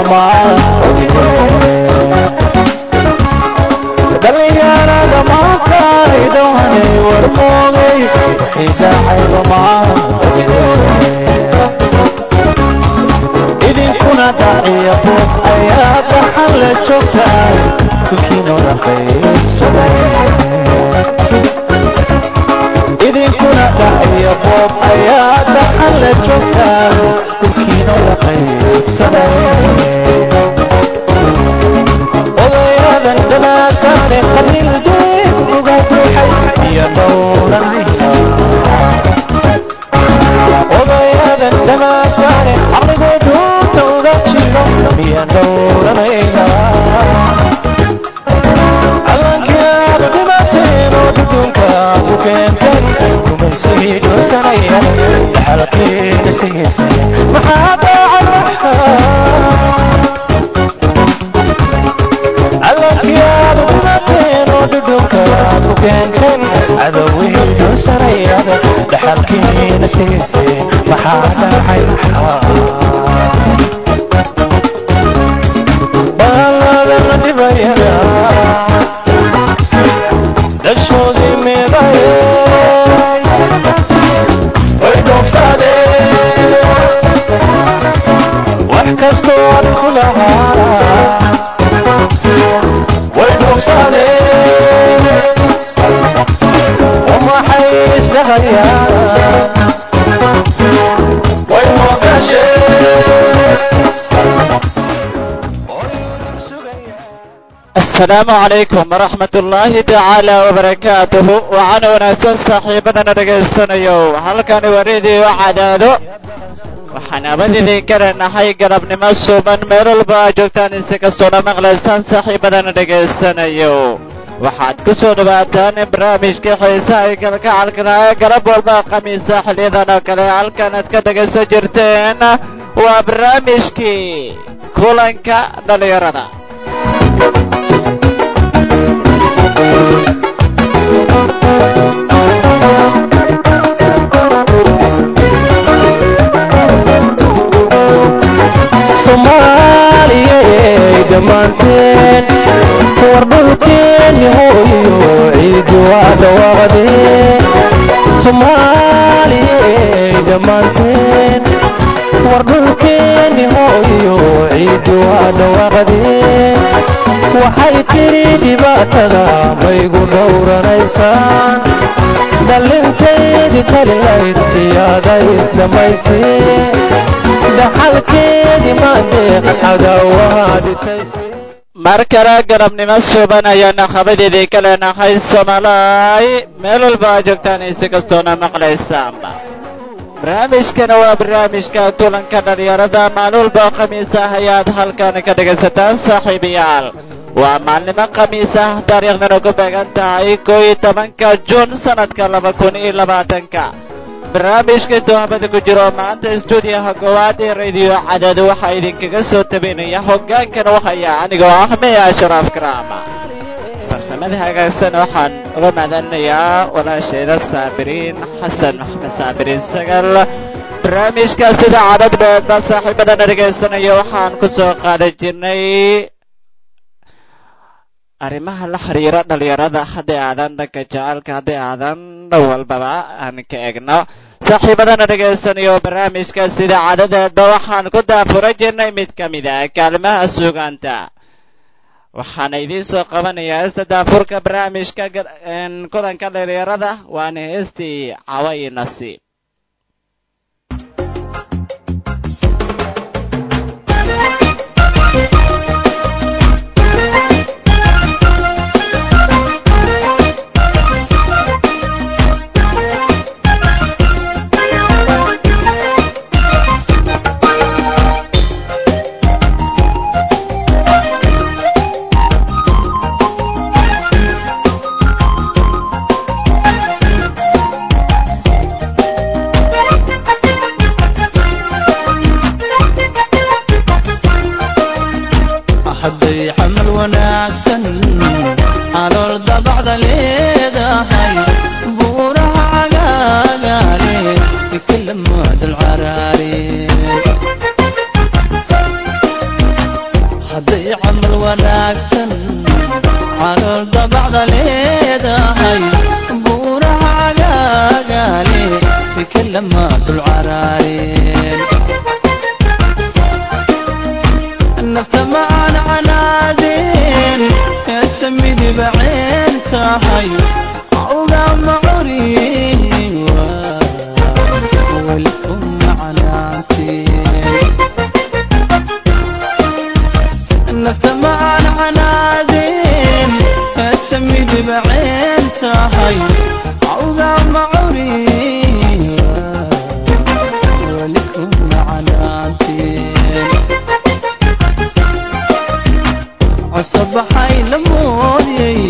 maogide dhalinyarada maantay dhawanay warmoogay idacayba maogide idinkuna dhaciya boob ayaa dhaxan la joogtaan kulkiinooda qaybsaday idinkuna dhaciya boob ayaa dhaxan la joogtaan kulkiinooda qaybsaday odayadan dhamaasaane qabiil deeg uga buuxay iyo dhowranaysa odayadan dhamaasaane caqligoo duunta uga jiro iyo dhowranaysa callankii aad dhimateen oo duduunka aad ku keenteen kumaysii dhoosanaya dhaxalkeeda sigiisay maxaa daacad callankii aad dhimateen oo dhudhunka aad ku keenteen cadowihii dhoosanayada dhaxalkiina sigiisay maxaa dhacay baaladana dhibayada dhashoodii meeday way dhoobsadeen wax kastoo aan ku lahaa way dhoobsadeen waxay isdhahayaan way asalaamu calaykum waraxmat ullaahi tacaala wabarakaatuhu waxaana wanaagsan saaxiibadana dhegaysanayo halkani waa reediyo cadaado waxaan abadidin karanahay galabnimo suuban meel walba aa joogtaan insi kastoona maqlaysaan saaxiibadana dhegaysanayo waxaad ku soo dhawaataan barnaamijka xiisaha ay kalgacalkana ee galab walba khamiisa xiliyadan oo kale halkan aad ka dhegaysan jirteen waa barnaamijkii kulanka dhallinyarada soomaaliyey dhammaanteen war dhulkeeni hooyo ciidi waa dhawaaqdeen soomaaliyey dhammaanteen war dhulkeeni hooyo ciidi waa dhawaaqdeen waxay tiri dhibaatada maygu dhowranaysaan dhalintaydii talilayd iyaada isdhamaysee dhaxalkeedii maadeeq cadaawahaaditaystay mar kale galabnimo suuban ayaana habadeedii ka leenahay soomaalay meel walba aa joogtaan insi kastoona maqlaysaanba barnaamijkana waa barnaamijka kulanka dhallinyarada maalin walba khamiis ah ayaad halkan ka dhegaysataan saaxiibayaal waa maalnimo khamiis ah taariikhdana ku beegan tahay koo iyo tobanka juun sannadka laba kun iyo labaatanka barnaamijka toobada ku jiro maanta stuudiyaha goowaad ee radiyo cadaado waxaa idinkaga soo tabinaya hoggaankana waxaya anigoo ah meya sharaaf karaama farsamada hagaagsan waxaan uga mahadcelinayaa walaashayda saabiriin xasan maxamed saabiriin sagal barnaamijka sida cadad beedba saaxiibadana dhegaysanaya waxaan ku soo qaadan jirnay arrimaha la xiriira dhallinyarada hadday aadan dhanka jacaylka hadday aadan dhan walbaba aan ka egno saaxiibadana dhegaysanayo barnaamijka sida cadadeedba waxaan ku daafura jirnay mid ka mid ah kaalimaha suugaanta waxaana idiin soo qabanayaa heesta daafurka barnaamijka kulanka dhallinyarada waana heestii cawa iyo nasiib Thank lama dul caraareen nafta ma aan canaadeen heesa midiba ceen tahay awga ma curiin welkum macnaanteen nafta ma aan canaadeen heesa midiba ceen tahay awga ma curiin welkum macnaanteen cosabaxay la moodyay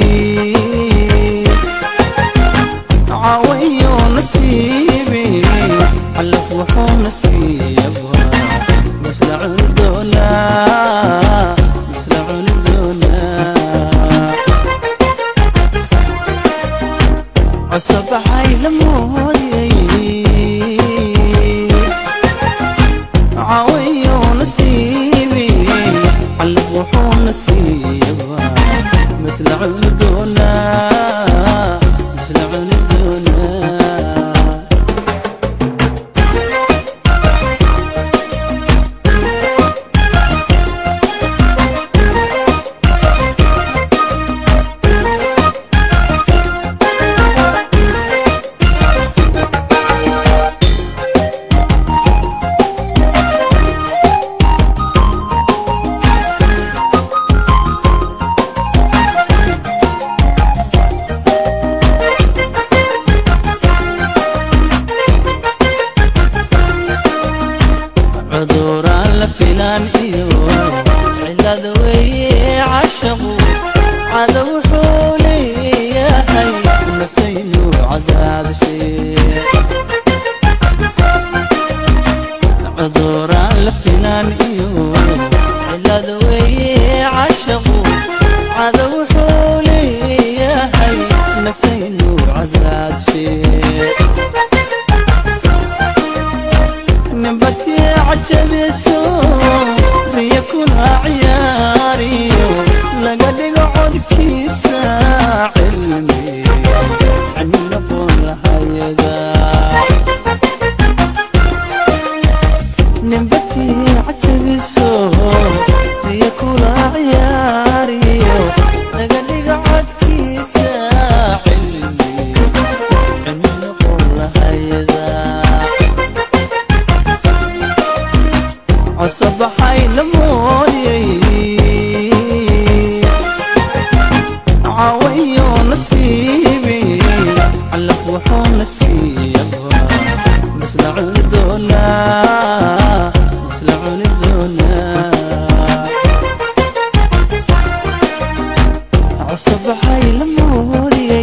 caawayo nasiibi allaf wuxuu nasiiyaba misla cuni doonaa misla cuni doonaa cosabaxay la moodyay caawayo nasiibi allaf wuxuu nasiiyaba misla cuni doonaa misla cuni doonaa cuduraan la filaan iyo cilad weeye cashaqu cada wuxuu leeyahay naftaynu cadaabshee cuduraan la filaan iyo cilad weeye cashaqu cada wuxuu leeyahay naftaynu cadaabshee نبتي عجبسو ريكون عياريو لقد قعد كيسا علمي عن نقول هيدا نبتي عجبسو ريكون عياريو لقد قعد كيسا علمي عن نقول هيدا cosabaxay la moodyay caawayo nasiibi allaf wuxuu nasiiyaba misla cuni doonaa misla cuni doonaa cosabaxay la moodyay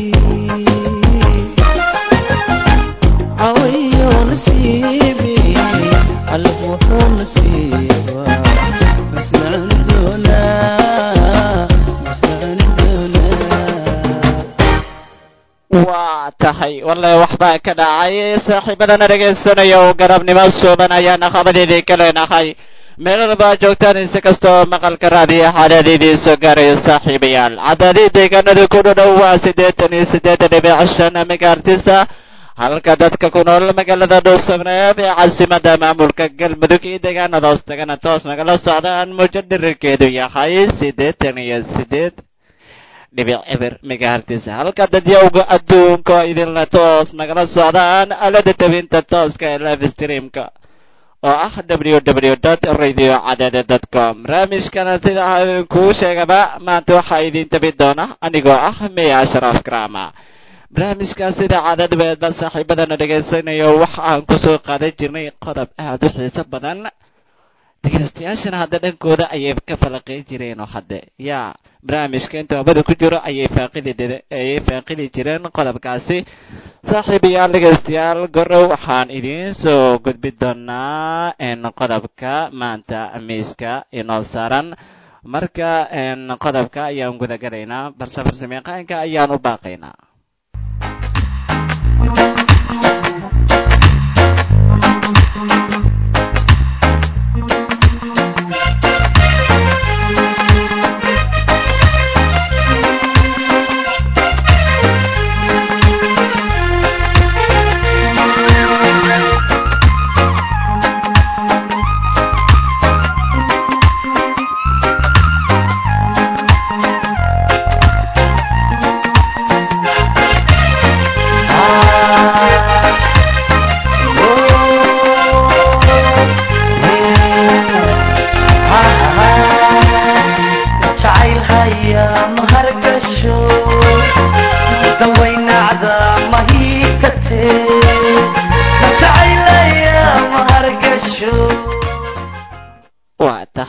caawayo nasiibi allaf wuxuu nasiiba misla cuni doonaa misla cuni doonaa waa tahay wallahi waxbaa ka dhacay saaxiibadana dhegaysanaya oo garabnimo suuban ayaana qabadeedii ka leenahay meel walba joogtaan insi kastoo maqalka raadiyo xaaladeedii soo gaarayo saaxiibayaal cadaadii deegaanada ku dhadhow waa siddeetan iyo siddeetan dhibic shan megaartisa halka dadka ku nool magaalada dhuusabneeb ee caasimada maamulka galmudug iyo deegaanada hoos tagana toos nagala socdaan muujad dhirirkeedu yahay siddeetan iyo siddeed dhibic eber megahertis halka dadyowga adduunka oo idinla toos nagala socdaan aalada tabinta tooska ee live streamka oo ah www radio cadade com barnaamijkana sida idinkuu sheegaba maanta waxaa idin tabi doona anigoo ah meya ashraf krama barnaamijka sida cadadbeedba saaxiibadana dhegaysanayo waxa aan kusoo qaadan jirnay qodob aad u xiiso badan dhegaystayaashana hadda dhankooda ayay ka falaqayn jireen oo hadde yaa barnaamijka inta wabada ku jiro ayay faaqidi ayay faaqidi jireen qodobkaasi saaxiibayaal dhegaystayaal gorow waxaan idiin soo gudbi doonaa n qodobka maanta miiska inoo saaran marka n qodobka ayaan gudagalaynaa balse farsameaqaanka ayaan u baaqaynaa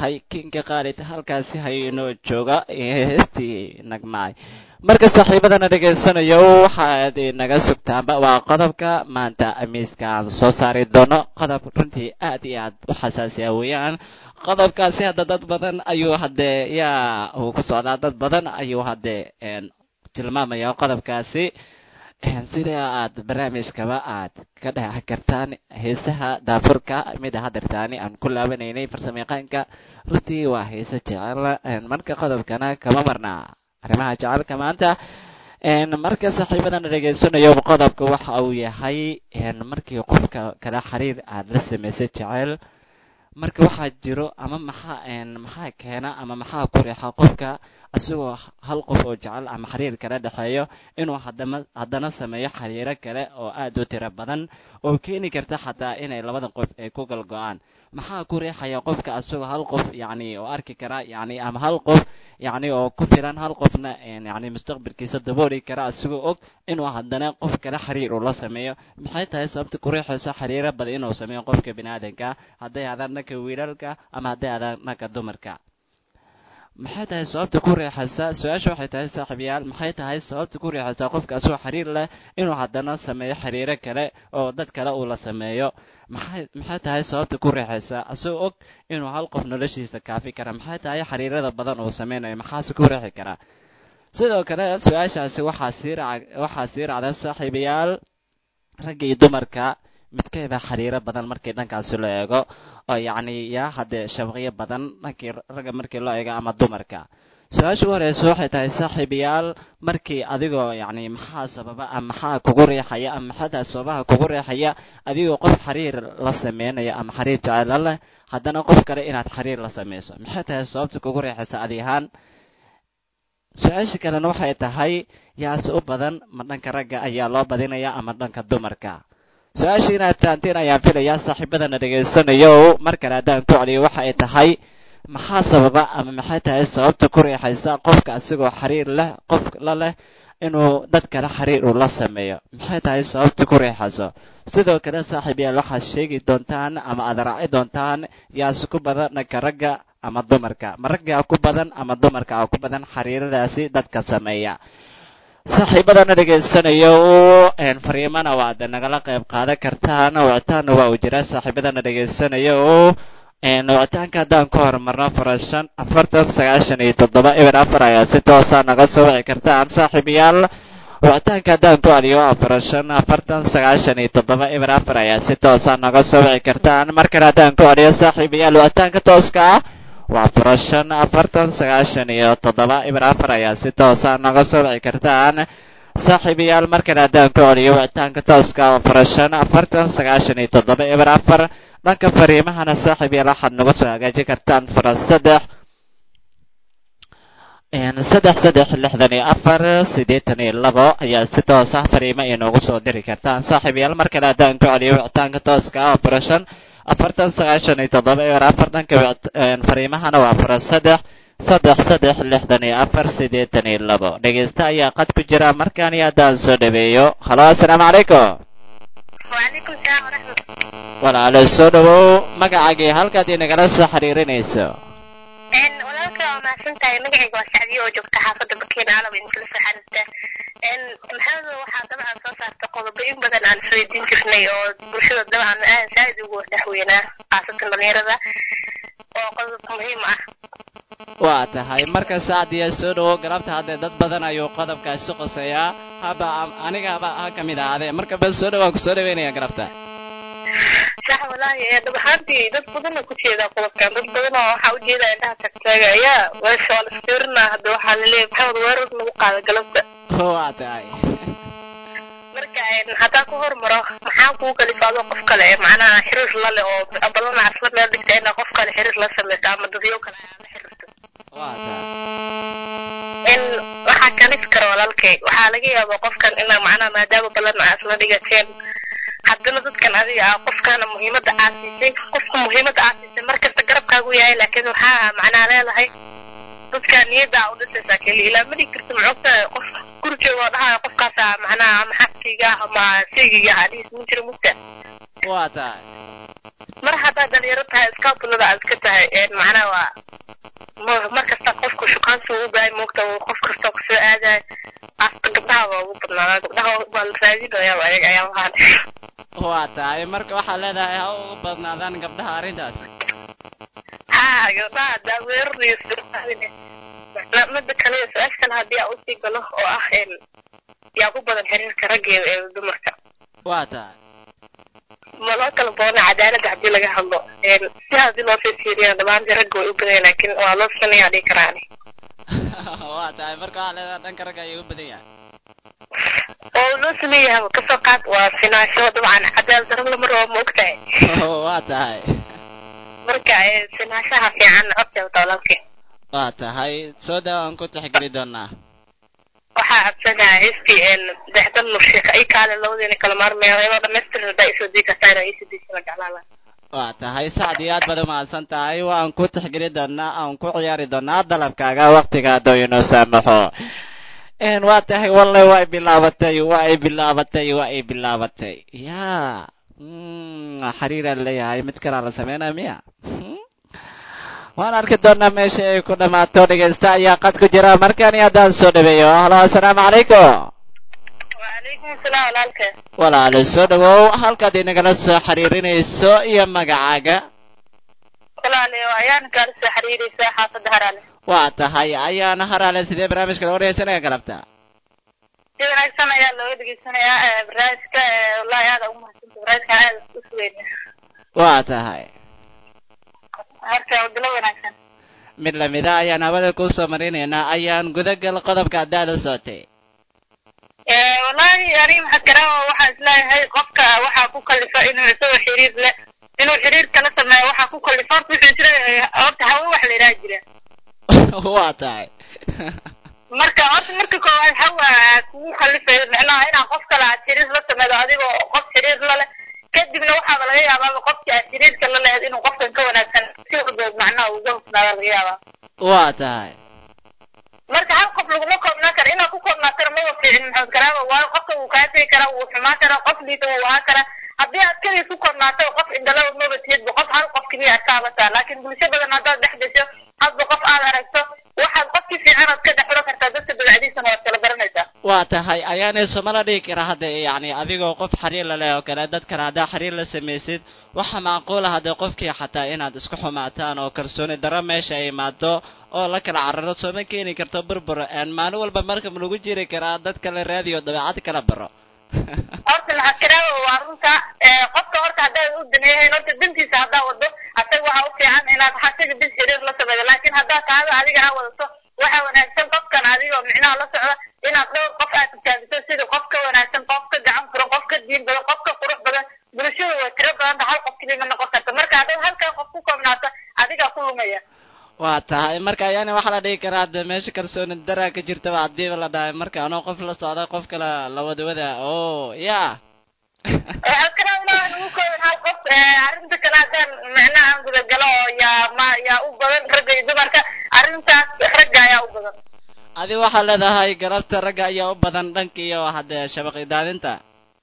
tahay kinka qaalid halkaasi haynoo jooga heestii nagmaay marka saaxiibadana dhegaysanayo waxaad naga sugtaanba waa qodobka maanta miiska aan soo saari doono qodob runtii aad iyo aad u xasaasiya weeyaan qodobkaasi hadda dad badan ayuu haddee yaa uu ku socdaa dad badan ayuu haddee tilmaamaya qodobkaasi sida aad barnaamijkaba aad ka dhex kartaan heesaha daafurka mida hadeertaani aan ku laabanaynay farsamayaqaanka runtii waa heese jecel marka qodobkana kama marnaa arrimaha jecelka maanta marka saaxiibadan dhegaysanayo qodobka waxa uu yahay markii qofka kala xiriir aad la samaysay jecel marka waxaa jiro ama maxaa maxaa keena ama maxaa ku riixa qofka isagoo hal qof oo jecel ama xiriir kala dhexeeyo inuu hadama haddana sameeyo xiriiro kale oo aad u tiro badan oo keeni karta xataa inay labada qof ay ku galgo-aan maxaa ku riixaya qofka isagoo hal qof yacni oo arki kara yacni ama hal qof yacni oo ku filan hal qofna yacni mustaqbalkiisa dabooli kara isagoo og inuu haddana qof kale xiriir uu la sameeyo maxay tahay sababta ku riixaysa xiriiro badan inuu sameeyo qofka biniaadanka hadday adaan dhanka wiilalka ama hadday adaan dhanka dumarka maxay tahay sababta ku riixaysa su-aasha waxay tahay saaxiibayaal maxay tahay sababta ku riixaysa qofka asagoo xiriir leh inuu haddana sameeyo xiriiro kale oo dad kale uu la sameeyo maxay maxay tahay sababta ku riixaysa asagoo og inuu hal qof noloshiisa kaafi kara maxay tahay xiriirada badan uu sameynayo maxaase ku riixi kara sidoo kale su-aashaasi waxaa sii raac waxaa sii raacda saaxiibayaal ragga iyo dumarka midkeeba xiriiro badan markii dhankaasi loo eego oo yacni yaa haddee shabaqyo badan dhankii ragga markii loo eego ama dumarka su-aasha u horeysa waxay tahay saaxiibayaal markii adigoo yacni maxaa sababa ama maxaa kugu riixaya ama maxaa tahay sababaha kugu riixaya adigoo qof xiriir la sameynaya ama xiriir jecelo leh haddana qof kale inaad xiriir la sameyso maxay tahay sababta kugu riixaysa adi ahaan su-aasha kalena waxay tahay yaase u badan ma dhanka ragga ayaa loo badinaya ama dhanka dumarka su-aasha inaad fahanteen ayaan filayaa saaxiibadana dhegaysanayo mar kale haddaan ku celiyo waxa ay tahay maxaa sababa ama maxay tahay sababta ku riixaysa qofka asigoo xiriir leh qof la leh inuu dad kale xiriir uu la sameeyo maxay tahay sababta ku riixayso sidoo kale saaxiibayaal waxaad sheegi doontaan ama aad raaci doontaan yaase ku badan dhanka ragga ama dumarka ma raggaa ku badan ama dumarka a ku badan xiriiradaasi dadka sameeya saaxiibadana dhegaysanayo fariimana waad nagala qayb qaadan kartaan wicitaanna waa uu jiraa saaxiibadana dhegaysanayo wicitaanka haddaan ku horumarno farashan afartan sagaashan iyo toddoba eber afar ayaa si toosa naga soo wici kartaan saaxiibayaal wicitaanka haddaan ku celiyo waa farashan afartan sagaashan iyo toddoba eber afar ayaa si toosa naga soo wici kartaan mar kale haddaan ku celiyo saaxiibayaal wicitaanka tooska ah waa furashan afartan sagaashan iyo toddoba eber afar ayaa si toosa naga soo wici kartaan saaxiibayaal mar kale haddaan ku celiyo wicitaanka tooska waa furashan afartan sagaashan iyo toddoba eber afar dhanka fariimahana saaxiibayaal waxaad nagu soo hagaajin kartaan fara saddex saddex saddex lixdan iyo afar siddeetan iyo labo ayaa si toos ah fariimo inoogu soo diri kartaan saaxiibayaal mar kale haddaan ku celiyo wicitaanka tooska ah waa furashan afartan sagaashan iyo toddoba eber afar dhanka fariimahana waa fura saddex saddex saddex lixdan iyo afar siddeetan iyo labo dhegeysta ayaa qad ku jira markaan iyo haddaan soo dhaweeyo halo assalaamu calaykum وعليكم السلام ورحمة الله walaalo soo dhawow magacaagii halkaad inagala soo xiriirinayso إن ولك ما سنت مقعي وسعدي وجبت حافظ بكين على بين كل سحرته إن محمد waxaa dabcan soo saarta qodobbooyin badan aan isweydiin jirnay oo bulshada dabcan aad saaid ugu dhexweynaa khaasatan dhalinyarada oo qodob muhiim ah waa tahay marka saacdiya soo dhawow galabta haddee dad badan ayuu qodobkaasi qoseeyaa haba aniga haba ha ka mid ahaadee marka bal soo dhawaa ku soo dhaweynaya galabta sax walaahi ee dhab ahaantii dad badan oo ku jeedaa qodobkan dad badan oo waxaa ujeedaa indhaha tagtaaga ayaa weesha waa la isfiirinaa hadda waxaa laleeyahay maxamed weerar lagu qaada galabta waa tahay marka een, haddaan ku hormaro maxaa kuu kalifa adoo qof kale ee macnaha xiriir la leh oo balana asla meel dhigta inaa qof kale xiriir la sameyso ama dadyo kale aad la xiriirto waa tahay in waxaa kalif kara walaalkay waxaa laga yaabaa qofkan inaa macnaha maadaama balana aad isla dhigateen haddana dadkan adiga ah qofkana muhiimada aad siisay qofka muhiimada aad siisay markasta garabkaagu yahay laakiin waxaa macnaha leedahay dadka niyada aa udhisaysaa keliya ilaa ma dhigi karta macogta qof gurigooga oo dhahaya qofkaasa macnaha ama xaskayga ah ama saygiga ah dhihiis ma jiro mugta waa tahay mar haddaad dhalinyaro tahay iskaabulada aad iska tahay macnaha waa ma- mar kasta qofku shukaansi uu u baahay moogta uu qof kasta kusoo aadayo asta gabdhaha waa ugu badnaadaa gabdhaha waa la raadinayaa ayaga ayaa lahaan waa tahay marka waxaa leedahay ha ugu badnaadaan gabdhaha arrintaasi ha gabdhaha haddaa weerarayo sirfaadine mida kale su-aasha kale haddii aan usii galo oo ah een yaa ku badan xiriirka raggeeda ee dumarka waa tahay ma loo kala boona cadaaladda haddii laga hadlo een si haddii loo sii fiiriyo dhamaantii ragga way u badanya laakiin waa loo sinayaa dhihi karaani waa tahay marka waxaa leedahay dhanka ragga ayuu u badan yahay oo loo sameeyahay kasoo qaad waa sinaasho dabcan cadaalad darro lama rabo ma ogtahay waa tahay marka ee sinaashaha fiican horteeda walaalkii waa tahay soo daa aan ku tixgeli doonaa waxaa cabsanaha heestii een dexdan murshiik ay kaale labadeena kala maarmaya iyadoo dhamaystir haddaa isoo dii kartaa inaa iisoo diisana jeclaan lahaa waa tahay sacdi aad baad umahadsan tahay waan ku tixgeli doonaa aan ku ciyaari doonaa dalabkaaga waktiga hadduu inoo saamaxo n waa tahay walle waa ay bilaabatay waa ay bilaabatay waa ay bilaabatay ya mm, xiriiraan leeyahay mid kalaa la sameynaya miya Hmm? waan arki doonaa meesha ay ku dhammaato dhegaysta ayaa qad ku jira markani haddaan soo dhaweeyo halo assalaamu calaykum وعليكم السلام walaalka walaalo soo dhawow halkaad inagala soo xiriirinayso iyo magacaaga walaalayo ayaan kaala soo xiriiraysaa xaafadda haraale waa tahay ayaana haraale sidee barnaamijka loo dhegeysanaya galabta si wanaagsan ayaa looga dhegeysanayaa ee, barnaamijka ee, wallahi aada ugu mahadsanta barnaamijka aada u sugeyn waa tahay marka bilo wanaagsan mid lamida ayaan hawada kuu soo marinaynaa ayaan gudagal qodobka haddaa la socotay Eh, wallahi ani maxad garaawa waxaa isleeyahay qofka waxaa ku kalifa inuu isagoo xiriir le inuu xiriir kala sameeyo waxaa ku kalifa horta wuxuu jira horta hawe wax la yidhaha jira waa tahay marka horta marka koowaad hawa aad kugu kalifayo micnaha inaad qof kale aad xiriir la sameedo adigoo qof xiriir la leh kadibna waxaaba laga yaabaaba qofkii aad xiriirka la lehed inuu qofkan ka wanaagsan si walbood macnaha uga hufnaada laga yaabaa waa tahay marka hal qof laguma koobnaan karo inaad ku koobnaatana maba fiicin maxamed karaaba waayo qofka wuu kaa tegi karaa wuu xumaan karaa qof liita wuu ahaan karaa haddii aad keliya ku koobnaato qof indhalaba maba tihidba qof hal qof keliya aad ka habataa laakiin bulsho badan haddaad dhex gasho hadba qof aad aragto waxaad qofkii fiican aad ka dhex xuro kartaa dadka dabacdiisana waad kala garanaysaa waa tahay ayaanay somala dhigi kara hadda yacni adigoo qof xiriir la leh oo kale dad kale haddaa xiriir la samaysid waxa macquula hadda qofkii xataa inaad isku xumaataan oo kalsooni darro meesha ay imaado oo la kala cararo sooma keeni karto burbur een maalin walba markab lagu jiri karaa dad kale raadiyo dabeecad kala baro horta maxaad karaaba waa runta ee, qofka horta haddaad u daneeyahayn horta dantiisa haddaa wado asaga waxaa u fiican inaad asaga bis xiriir la sameeyo laakiin haddaad taada adiga aa wadato waxaa wanaagsan qofkan adigoo micnaha la socda inaad dhowr qof aad tijaabiso sida qof ka wanaagsan qof ka gacan furan qof ka diin badan qof ka qurux badan bulshada way tiro badanta hal qof keliya ma noqon karta marka haddaad halkan qof ku koobnaato adigaa ku lumaya waa tahay marka ayaana waxaa la dhigi karaa hadda meesha kalsooni daraa ka jirtaba haddiiba la dhahay marka anoo qof la socda qof kale la wadawada o ya waxaad ka raabnaa in ugu kooban hal qof ee, arrinta kale haddaan micnaha aan gudagalo oo yaa ma yaa u badan ragga iyo dumarka arrintaas ragga ayaa u badan adi waxaa leedahay galabta ragga ayaa u badan dhanka iyo hadde shabaqi daadinta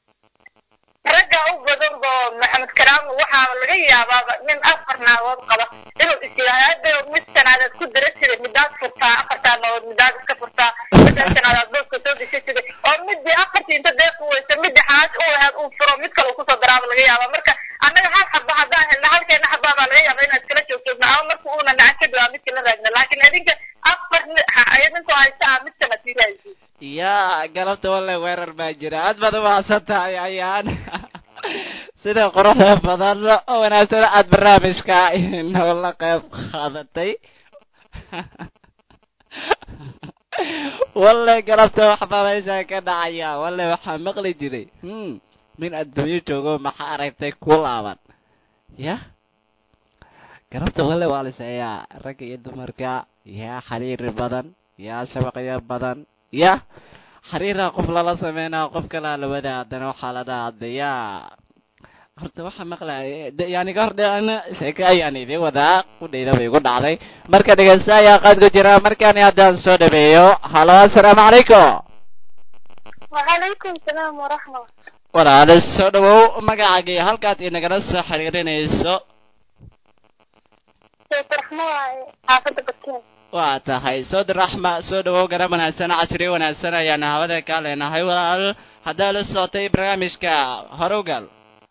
ragga u badan boo maxamed karaamo waxaa laga yaabaaba nin afar naagood qaba inuu is yidhaahdo mid sanaadaad ku dara jiray midaad furtaa afartaa naagood midaad iska furtaa middaa sanaadaad booska soo gasha jiray oo midii afartii inta deeq u weysa midii xaaj u ahayd uu furo mid kale uu kusoo daraaba laga yaabaa marka annaga hal xaba haddaan helna halkeena xabaa baa laga yaabaa inaad iskala joogjoogno ama marka uuna nacan kadib aa midka la raadna laakiin idinka afar ninkoo haysta ah mid kana sii raadisiin yaa galabta walle weerar baa jira aad baad umahadsan tahay ayaan sida quruxda badan oo wanaagsan aad barnaamijka inoola qayb qaadatay walle galabta waxbaa meesha ka dhacaya walle waxaa maqli jiray hmm nin adduunyo joogo maxaa aragtay ku laaban ya galabta walle waa liseeyaa ragga iyo dumarka yaa xiriir badan yaa shabaqyo badan ya xiriiraa qof lala sameynaa qof kalaa la wadaa haddana waxaa la dhaha hadda yaa horta waxaa maqlaya yani ka hor dhicina sheeke ayaan idiin wadaa kudhayda bay igu dhacday marka dhegeysta ayaa qaad ku jira markaani haddaan soo dhameeyo halo assalaamu calaykum وعليكم السلام ورحمة walaale soo dhawow magacaagii halkaad inagala soo xiriirinayso raxmo waaye xaafadda bakiin waa tahay sood raxma soo dhawow garab wanaagsan casri wanaagsan ayaana hawada kaa leenahay walaal haddaa la socotay barnaamijka horowgal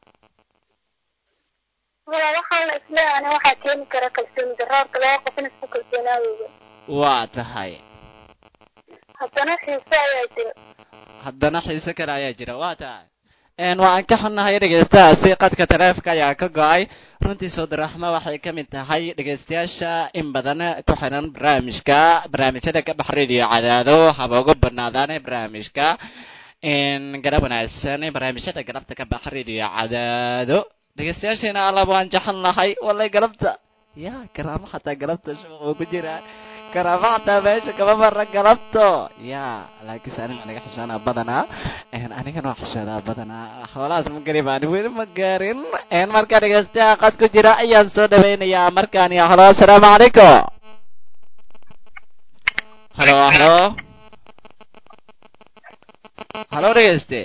wala waxaan isleeyahay waxaa keeni kara kalsooni darro horta laba qof in isku kalsoonaadooda waa tahay haddana xiise ayaa jira haddana xiise kale ayaa jira waa tahay n waxaan ka xunnahay dhegaystahaasi qadka taleefka ayaa ka go-ay runtii soodaraxma waxay ka mid tahay dhegaystayaasha in badan ku xiran barnaamijka barnaamijyada ka bax radio cadaado haba ugu banaadaane barnaamijka n garab wanaagsan barnaamijyada galabta ka bax radio cadaado dhegaystayaasheena allaba waan jecel nahay walay galabta ya karaamo xataa galabta shuuq uu ku jiraa karaamo xataa meesha kama mara galabto ya laakiinse aniga naga xishoonaa badanaa anigana waa xishoodaa badanaa xoolahaas ma gari baan weli ma gaarin markaa dhegaystaha qad ku jira ayaan soo dhawaynayaa markaan iyo halo asalaamu calaykum halo halo halo dhegayste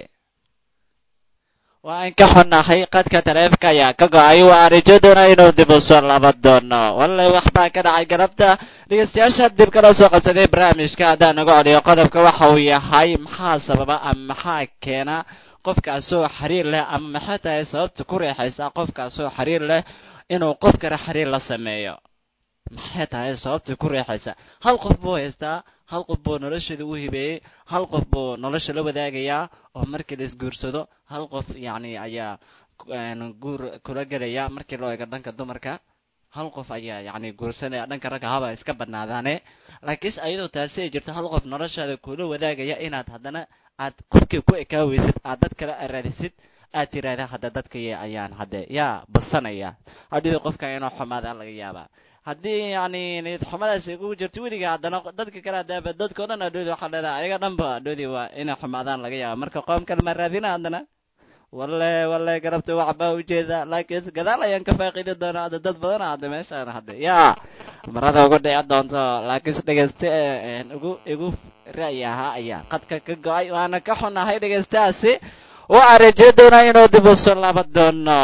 waan ka xunnahay qadka taleefka ayaa ka go-ay waa rajaduna inuu dib u soo laba doono wallay waxbaa ka dhacay galabta dhegaystayaasha dib kala soo qabsaday barnaamijka haddaan naga celiyo qodobka waxa uu yahay maxaa sababa ama maxaa keena qofkaasoo xiriir leh ama maxay tahay sababta ku reexaysa qofkaasoo xiriir leh inuu qof kale xiriir la sameeyo maxay tahay sababta ku reexaysa hal qof buu haystaa hal qof buu nolosheeda u hibeeyey hal qof buu nolosha la wadaagayaa oo markii la isguursado hal qof yacni ayaa guur kula gelaya markii loo eego dhanka dumarka hal qof ayaa yacni guursanaya dhanka ragga haba iska badnaadaane laakiinse ayadoo taasi ay jirto hal qof noloshaada kula wadaagaya inaad haddana aad qofkii ku ekaaweysid aad dad kale raadisid aad tiraahda hadda dadkii ayaan hadde yaa basanaya hadhida qofka inuu xumaada laga yaabaa haddii yacni niyad xumadaas ay kugu jirto weliga haddana dadka kale hadaaba dadkao dhan adhoodi waxaa leedahay ayaga dhanba adhoodi waa inay xumaadaan laga yaaba marka qoom kale ma raadina haddana walle walle garabta waxbaa ujeeda laakiin gadaal ayaan ka faaqiidi doonaa hadda dad badana hadda meeshaan hadda yaa marada ugu dhici doonto laakiinse dhegayste ugu igu ra'yi ahaa ayaa qadka ka go-ay waana ka xunahay dhegaystahaasi waxaa rajeyn doonaa inuu dib u soo laaban doono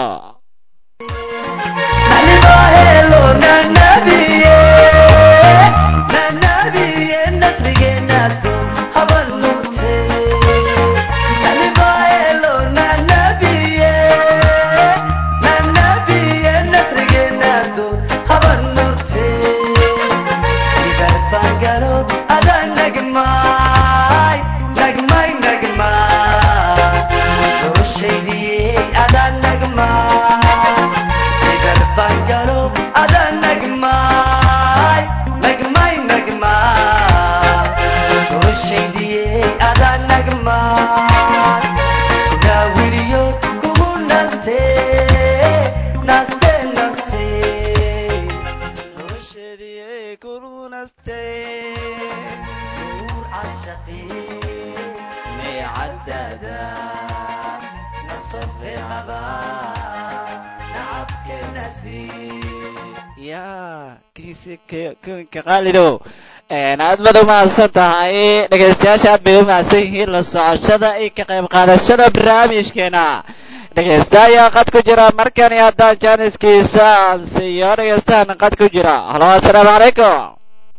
kunka qaalidow aad baad umahadsan tahay dhegaystayaasha aad bay umahadsan yihiin la socoshada iyo ka qayb qaadashada barnaamijkeena dhegaysta ayaa qad ku jira markani haddaan jaaniskiisa aan siiyo dhegaystahan qad ku jira halo assalaamu calaykum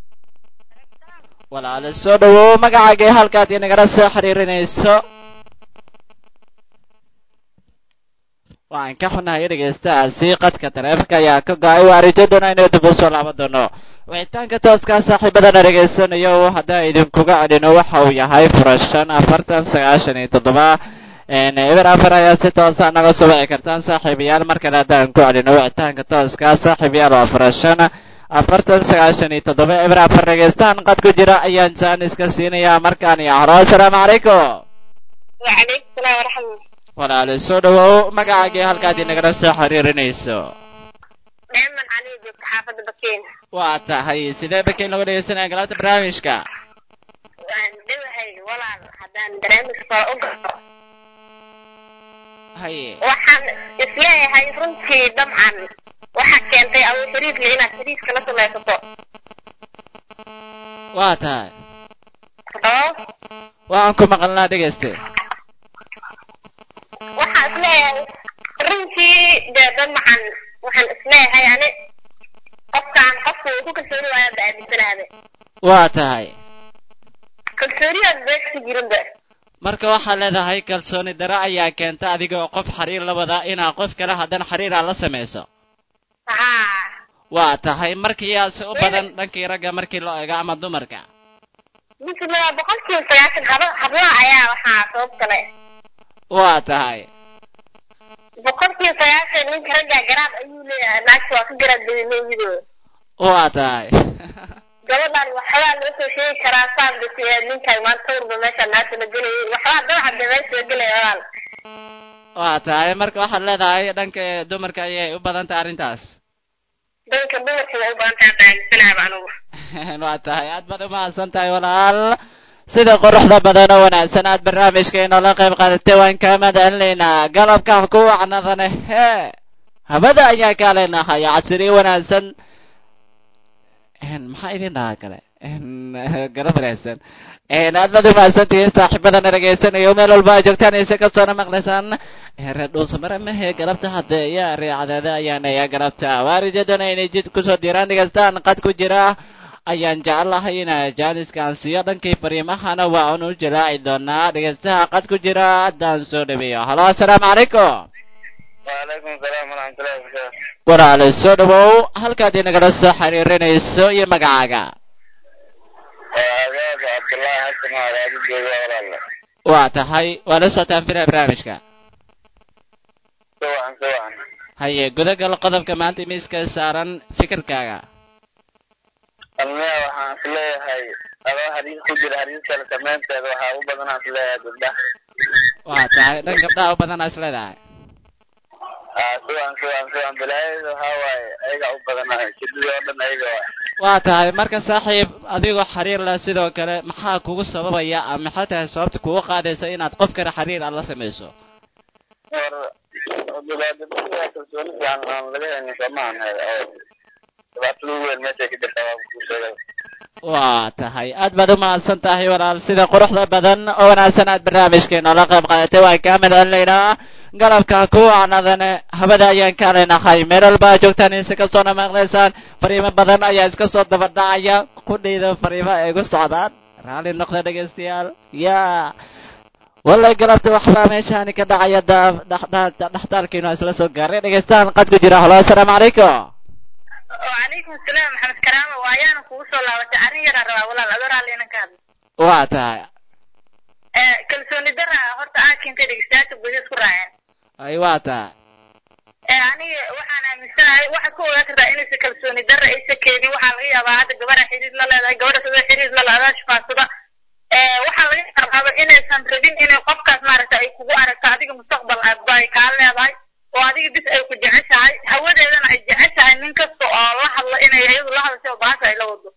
walaale soo dhawow magacaagii halkaad inagala soo xiriirinayso waan ka xunahay dhegaystahaasi qadka taleefanka ayaa ka go-ay waa rajaduna inuu dib u soo laaban doono wicitaanka tooskaa saaxiibadana dhegaysanayo haddaan idinkuga celino waxa uu yahay furashan afartan sagaashan iyo toddoba eber afar ayaa si toosa naga soo wici kartaan saaxiibayaal mar kale haddaan ku celino wicitaanka tooskaa saaxiibayaal waa furashan afartan sagaashan iyo toddoba eber afar dhegaystaan qad ku jira ayaan jaaniska siinayaa markaan iyo halo assalaamu calaykum وعليكم السلام ورحمة الله walaale soo dhawow magacaagii halkaad inagala soo xiriirinayso دائما علي جبت حافظ بكين waa tahay sidee bakeyn lagu dhegaysanaya galabta barnaamijka وأن دوهي ولا هدان برامج فأقرأ haye waxaan isleeyahay runtii dabcan waxaa keentay abu xiriirle inaad xiriirka la samaysato waa tahay oo waxaan ku maqalnaa dhegayste isleeyahay runtii dee dad maxan waxaan isleeyahay ani qofkaan qofka uu ku kalsooni waayaan ba aaminsanaade waa tahay kalsooniyaan beegsi jirinba marka waxaad leedahay kalsooni daro ayaa keenta adiga oo qof xiriir la wada inaa qof kale haddana xiriir aad la samayso haa waa tahay markiyaase u badan dhankii ragga markii loo eego ama dumarka misla boqolkiiba sagaashan haba hablaha ayaa waxaa sabab kale waa tahay boqolkiiba sagaashan ninka raggaa garaad ayuu leeyahay naagta waa ka garaad badanooyidoo waa tahay gabadhan waxbaa loo soo sheegi karaa saan bas ninkan maanta sawirba meesha naagta la gelayay waxbaa dabaxa de meesha la gelaya walaal waa tahay marka waxaad leedahay dhanka dumarka ayay u badan tahay arrintaas danka dumarka waa u badan tahay qaalisanaaba anugu waa tahay aad baad umahadsan tahay walaal sida quruxda badan oo wanaagsan aad barnaamijka inoola qayb qaadatay waan kaa mahadcelinaynaa galabka ku wacnadane hee habada ayaa kaa leenahay casiri wanaagsan maxaa idin dhahaa kale garab wanaagsan aad baad umahadsantihiin saaxiibadana dhegaysanayo meel walba aad joogtaan ise kastoona maqlaysaan reer dhuusamare mahe galabta hadde yaa reecadeeda ayaanaya galabta waarijadana inay jid kusoo diraan dhegaystaan qad ku jira ayaan jeclahay ina jaaniskaan siiyo dhankii fariimahana waa unu jalaaci doonaa dhegaystaha qad ku jira haddaan soo dhaweeyo halo assalaamu calaykum وعليكم السلام ورحمة الله وبركاته walaale soo dhawow halkaad inagala soo xiriirinayso iyo magacaaga وأجاب عبد الله حسن على أبي جيبي ولا waa tahay waa la socotaan filaha barnaamijka سواء سواء haye gudagal qodobka maanta miiska saaran fikirkaaga المياه waxaan is leeyahay adoo hariis ku jira hariiskale samaynteeda waxaa u badanaa is leeyahay gabdhaha waa tahay dhan gabdhaha u badan is leedahay aa siwan siwan siwan bilaayada waxaa waaye ayaga u badanaa shidadii oo dhan ayaga waay waa tahay marka saaxiib adigoo xiriir leh sidoo kale maxaa kugu sababaya ama maxay tahay sababta kugu qaadaysa inaad qof kale xiriir aad la samayso war gabadha kalsooni fiican aan laga helin soomaan oo dhibaatada ugu weyn meeshay ka jirta waa kuu sheegay waa tahay aad baad u mahadsan tahay walaal sida quruxda badan oo wanaagsan aad barnaamijkeena la qayb qaadatay waan kaa mahadcelinaynaa galabka ku wacnadane habada ayaan ka leenahay meel walba aad joogtaan insi kastoona maqlaysaan fariimo badan ayaa iska soo daba dhacaya qudhayda fariimo ay ku socdaan raalli noqda dhegaystayaal yaa wallay galabta waxbaa meeshaani ka dhacaya dhexdaalkiinu isla soo gaaray dhegaystaan qad ku jira halo assalaamu calaykum وعليكم السلام محمد كرامة وأيانا كوسو الله وتعالى يرى روا ولا الأدور علينا كان waa tahay kalsooni dara horta aad keentay dhegeystayaasha gudaha isku raaceen ay waa tahay aniga waxaan aaminsanahay waxaad ku ogaan kartaa inaysa kalsooni dara aysa keenin waxaa laga yaabaa hadda gabadha xiriir la leedahay gabadha sidoo xiriir la leedahay shifaansada waxaa laga yaabaa inaysan rabin inay qofkaas maaragta ay kugu aragto adiga mustaqbal aadba ay kaa leedahay oo adiga bis ay ku jeceshahay hawadeedana ay jeceshahay nin kasta oo la hadla inay iyadu la hadasho baasha ay la wado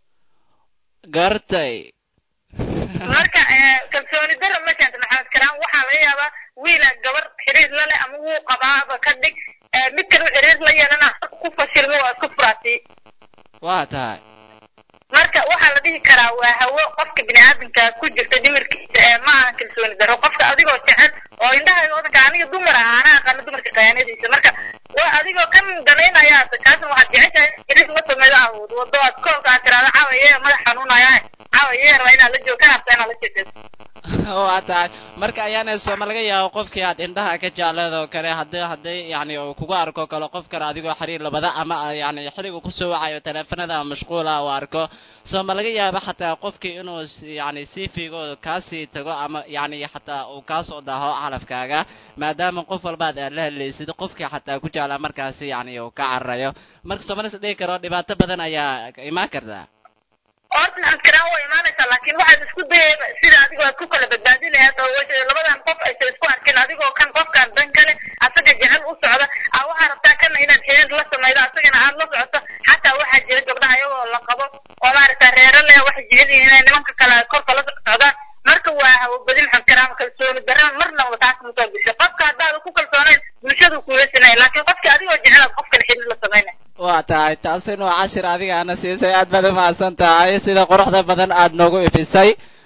gartay marka kalsooni dara ma keenta maxamed karaan waxaa laga yaabaa wiila gabar xiriir la leh ama wuu qabaaba ka dhig mid kale xiriir la yeelana ku fashilmo waa isku furaasi waa tahay marka waxaa la dhihi karaa waa hawo qofka biniaadamka ku jirta dhimirkiisa ee ma ahan kalsooni daro qofka adigoo jecel oo indhahayga wadanka aniga dumar ah ana aqaano dumarka khiyaanadiisa marka waa adigoo kan danaynaya kaasna waxaad jeceshahay xiriir la sameeyo awood wado aad koolka aad tiraada cawaye madax xanuunaya cawaye rabaa inaad la joog kan habta inaad la jeedeeso waa tahay marka ayaana sooma laga yaabo qofkii aad indhaha ka jecleed oo kale haddii haddii yani uu kugu arko kale qof kale adigoo xiriir labada ama yani xiligu kusoo wacayo teleefanada mashquula uu arko sooma laga yaabo xataa qofkii inuu yani sii fiigo kaasii tago ama yani xataa uu kaasoo daaho calafkaaga maadaama qof walbaad aad la hadlaysid qofkii xataa ku jeclaa markaasi yani uu ka cararayo marka sooma las dhihi karo dhibaato badan ayaa imaan kartaa horta maxamed karaan waa imaanaysaa laakiin waxaad isku dayayba sida adigoo aad ku kala badbaadi lahayd oo wajh labadan qof aysan isku arkin adigoo kan qofkan dan kale asaga jecel u socda aa waxaa rabtaa kana inaad xiriir la samaydo asagana aad la socoto xataa waxaa jira gabdhaha iyagoo la qabo oo maaragta reero leh waxay jecel yihiin inay nimanka kale korka la socdaan marka waa hawabadi maxamed karaam kalsooni daraan marnaba taas ma soo gasho qofka haddaada ku kalsoonayn bulshadu kuula sinay laakiin qofka adigoo jecel aad qof kale xiriir la samaynay waa tahay taasina waa cashir adiga ana siisay aad baad u mahadsan tahay sida quruxda badan aad noogu ifisay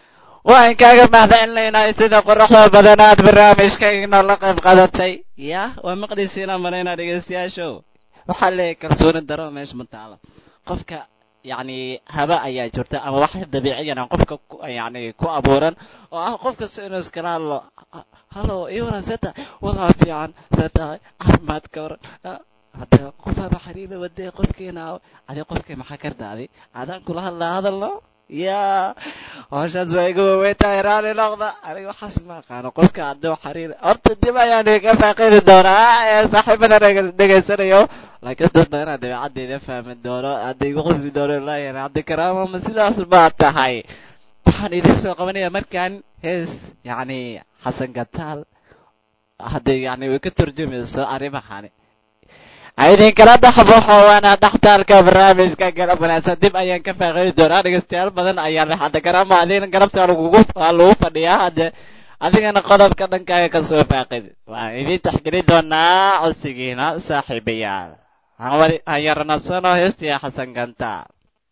waan kaaga mahadcelinaynaa sida quruxda badan aad barnaamijkaygna la qayb qadatay ya waa maqlisiinaa malaynaa dhegeystayaashow waxaa leeyahay kalsooni daro meesha ma taalo qofka yacni haba ayaa jirta ama wax dabiiciyan aan qofka ku- yacni ku abuuran oo ah qof kasta inuu iskala hadlo halo iwaran see tahay wadaa fiican see tahay caafimaad ka waran Ah, hadda qof haba xiriira wadee qofkiina adi qofkii maxaa kardaadi adaan kula hadlaa hadalno ya howshaas waa iga waweyntahay raali noqda aniga waxaas ma aqaano qofka hadduu xiriir horta dib ayaan iga faaqidi doonaa ee saaxiibada dhege- dhegeysanayo laakiin dad badanaa dabeecaddeeda fahmi doono hadda igu qosli doono laayan haddi karaama ma sidaas baa tahay waxaan idin soo qabanaya markaan hees yacni xasan gataal hadday yacni way ka turjumayso arrimahani idinkala dhexbaxo waana dhextaalka barnaamijka garab wanaagsan dib ayaan ka faaqiidi doonaa dhegeystayaal badan ayaa leh hadda garama adigna garabta lagugu waa lagu fadhiyaa hadde adigana qodobka dhankaaga kasoo faaqidi waan idin taxgeli doonaa codsigiina saaxiibayaal hawadi hayaranasano heestiya xasan gantaal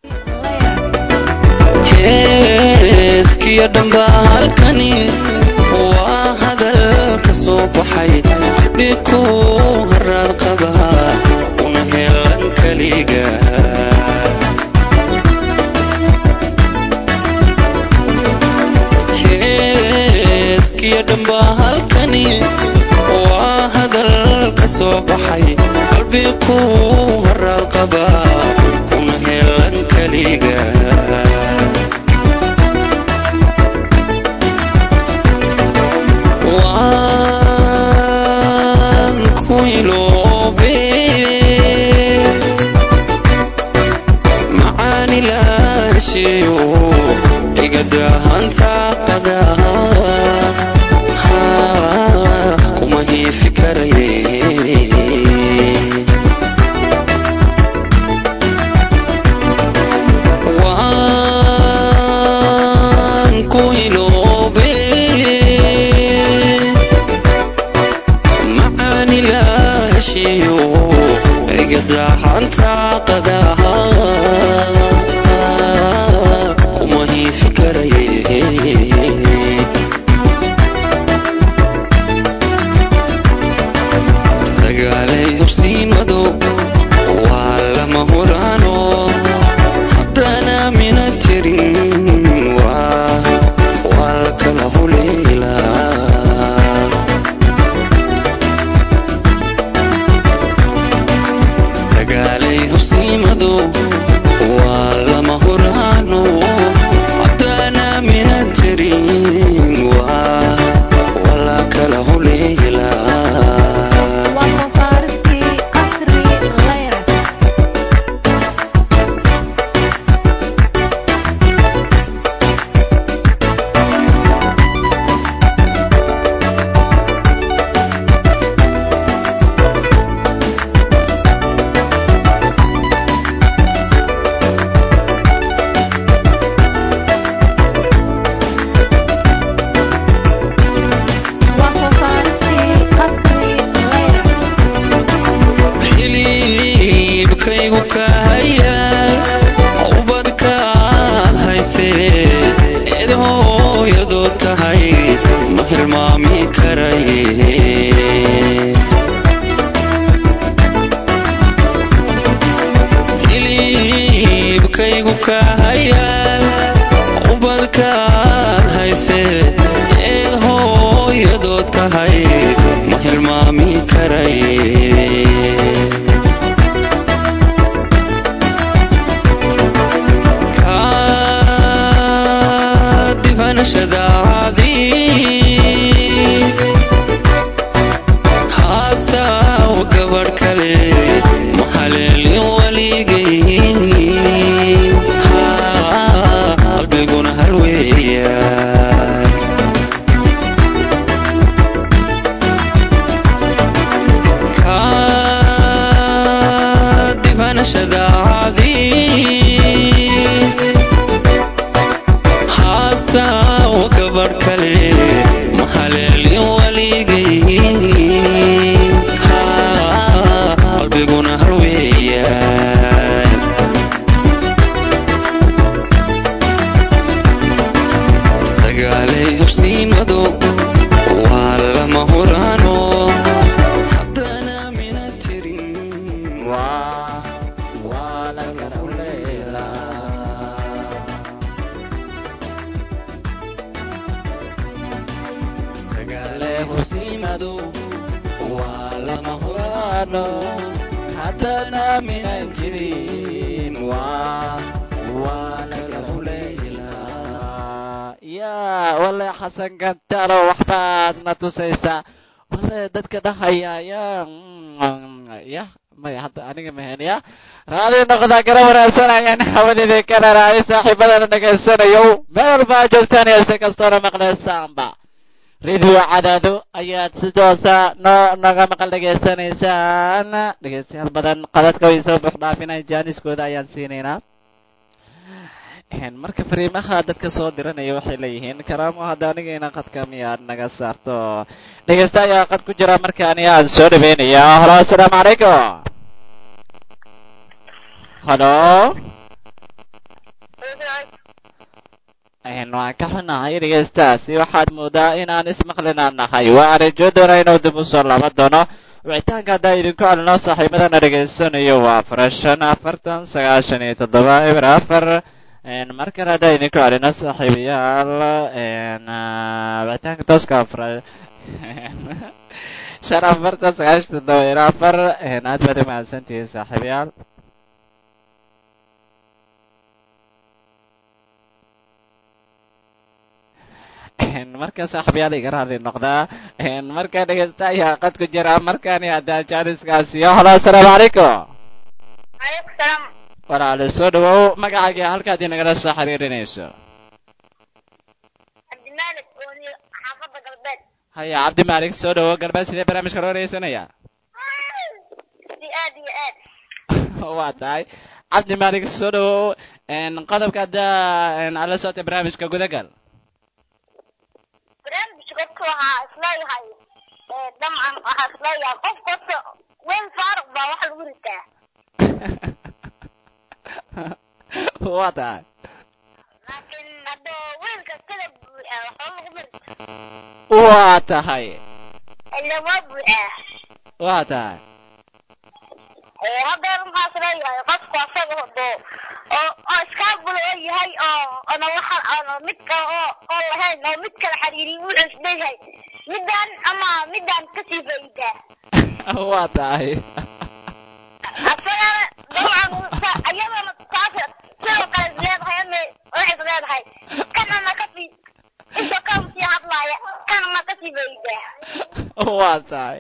heeskiyo dhamba halkani waa hadal ka soo baxay qalbi ku haraad qaba una helan keliga heeskiyo dhamba halkani waa hadal ka soo baxay qalbi ku haraad qaba una helan keliga waan ku iloobe macaani laasheeyo igadaahanta qadaha kuma hiifi karaye waan ku iloobe macaani laasheeyo igadaxanta qadaha kuma hiifi karaye sagaalay hubsiimado waa lama huraano haddana mina jirin waa waa la kala huleelaa sagaalay hubsiimado waa lama huraano haddana mina jirin waa waa la kala huleelaa waa soo saaristii qasri layra waa soo saaristii qasri layra xiliibkaygu ka haya ubadkaad haysee eed hooyadoo tahay ma hilmaami karaye xiliibkaygu ka haya ubadkaad haysee eed hooyadoo tahay ma hilmaami karaye difanashadaadii haasaw gabadh kale mahaleelin weligayn qalbiguna halweeya kaa yaqaano haddana minan jirin waa waa lagagu leeyilaa yaa wale xasan gantalo waxbaad na tusaysaa wale dadka dhahaya yaa ya maya hadda aniga mahen ya raadi noqda gara wanaagsanayaan hawadeeda kana raadi saaxiibadana dhegaysanayo meel walba aad joogtaan iyo si kastoona maqlaysaanba radio cadaado ayaad si toosa noo naga maqal dhegaysanaysaan dhegaystayaal badan qadadka way soo buux dhaafinay jaaniskooda ayaan siinaynaa marka fariimaha dadka soo diranaya waxay leeyihiin karaamo hadda anigayna qadka miyaad naga saarto dhegaysta ayaa qad ku jira markaani aan soo dhaweynaya halo assalaamu calaykum halo waan ka xunahay dhegaystaasi waxaad moodaa inaan ismaqlinaan nahay waa arajo doona inuu dib u soo laba doono wicitaanka haddaa idinku celino saaxiibadana dhegaysanayo waa afar shan afartan sagaashan iyo toddoba eber afar mar kale haddaa idinku celino saaxiibayaal wicitaanka tooska afar shan afartan sagaashan toddoba eber afar aad baad u mahadsantihiin saaxiibayaal marka saaxiibayaal iga raali noqdaa marka dhegeysta ayaa qad ku jira markaani haddaa jaaniskaasiyo halo assalaamu calaykum calaykum salaam walaale soo dhawow magacaaga halkaad inagala soo xiriirinayso cabdimaalik ooni xaafadda galbeed haya cabdi maalik soo dhawow galbeed sidee barnaamijka loo wareysanaya si aad iyo aad waa tahay cabdi maalik soo dhawow qodobka haddaa ala socotay barnaamijka gudagal barnaamijka horta waxaa isleeyahay dabcan waxaa isleeyahay qof kasta weyn faaruq baa wax lagu ritaa waa tahay laakiin haddoo weyn kastada buuxaa waxba lagu marita waa tahay ila waa buuxaa waa tahay haddeer maxaa isleeyahay qofku asaga hado oo oo iskaabul oo yahay oo ona waxa ona mid kale oo oo lahayn oo mid kale xiriiriy wuxuu isleeyahay midaan ama midaan kasii faa'iidaa waa tahay asagana dabcan ayadana taas sidoo kale is leedahay ama waxay is leedahay kanana kasii inta kan sii hadlaaya kanana kasii faa'iidaa waa tahay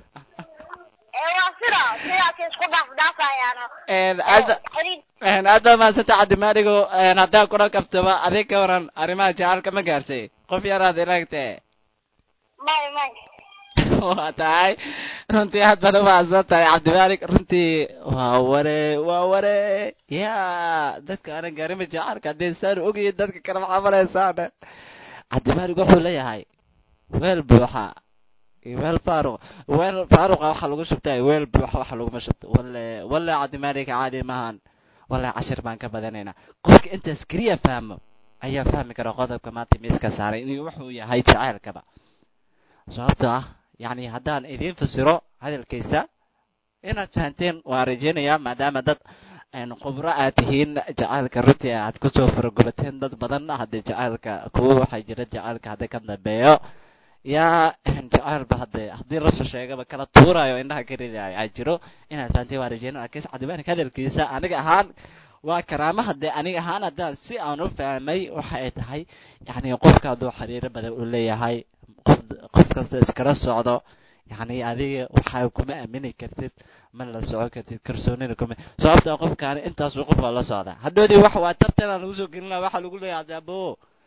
ee waa sida sidaas isku dhaafdhaafayaano hadda xiriir aad baad mahadsanta cabdimaaligo haddaa kula kaftaba adig ka waran arrimaha jacalka ma gaarsay qof yaraad ilagtee may may waa tahay runtii aad baad u mahadsan tahay cabdimaalik runtii waa ware waa ware ya dadka aanan gaarima jacalka haddii saan ogayin dadka kale maxaa malaysaan cabdimaalik wuxuu leeyahay weel buuxa iyo weel faaruq weel faaruqa waxa lagu shubtay weel buuxa waxa laguma shubto walle walle cabdimaalik caadi maahan wallahi cashir baan ka badanaynaa qofka intaas keliya fahmo ayaa fahmi kara qodobka maanta miiska saaray inuu wuxuu yahay jacaylkaba sababto ah yacni haddaan idiin fasiro hadalkiisa inaad fahanteen waan rajeynayaa maadaama dad khubro aad tihiin jacaylka runtii aad kusoo faragubateen dad badan haddii jacaylka kuwa waxaa jira jacaylka haddii ka dambeeyo yaa jacaylba hadde haddii lasoo sheegaba kala tuurayo indhaha ka ridayo aa jiro inaad fahanteen waan rajeynaya laakiin cabdimaanik hadalkiisa aniga ahaan waa karaama haddee aniga ahaan haddaan si aan u fahmay waxa ay tahay yacni qofka hadduu xiriiro badan u leeyahay qof qof kasta iskala socdo yacni adiga waxaa kuma aamini kartid ma la socon kartid kalsoonina kuma sababta qofkaani intaasuu qof waa la socdaa hadhoodii wax waa tartan aan lagu soo gelin lahaa waxaa lagu leeyahay hadde abo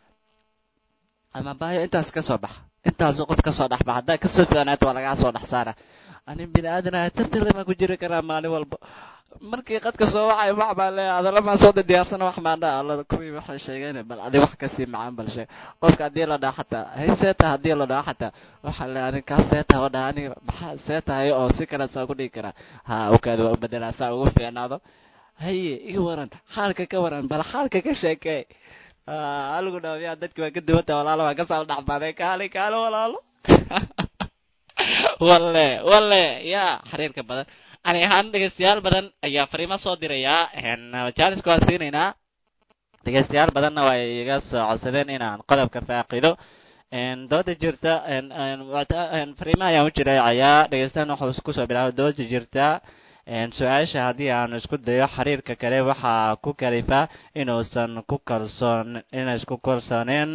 ama baayo intaas ka soo baxa intaasuu qof kasoo dhex baxa haddaa kasoo fiicnaato waa lagaa soo dhex saara anin bini aadanaha tartan lama ku jiri karaa maalin walba markii qadka soo wacay wax baan leeyahay adalamaan soo diyaarsana wax maan dhaa alla kuwii waxay sheegeen bal adi wax kasii macaan bal sheeg qofka haddii la dhaha xataa hay seeta haddii la dhaha xataa waxaa le anin kaa seeta oo dhaha aniga maxaa seetahay oo si kale saa ku dhigi karaa ha okaada waa u bedelaa saa ugu fiicnaado haye ii waran xaalka ka waran bal xaalka ka sheekee haligu dhaafiyaa dadki waa ka duwanta walaalo waa kasoo dhexbaday kaali kaali walaalo walle walle yaa xiriirka badan ani ahaan dhegeystayaal badan ayaa fariimo soo dirayaa jaaliska waan siinaynaa dhegeystayaal badanna waa iga soo codsadeen inaan qodobka faaqido dooda jirta fariimaha ayaan u jiraacayaa dhegeystaan waxuu kusoo bilaabay dooda jirta su-aasha haddii aan isku dayo xiriirka kale waxaa ku kalifa inuusan ku kalsoon inay isku kalsooneen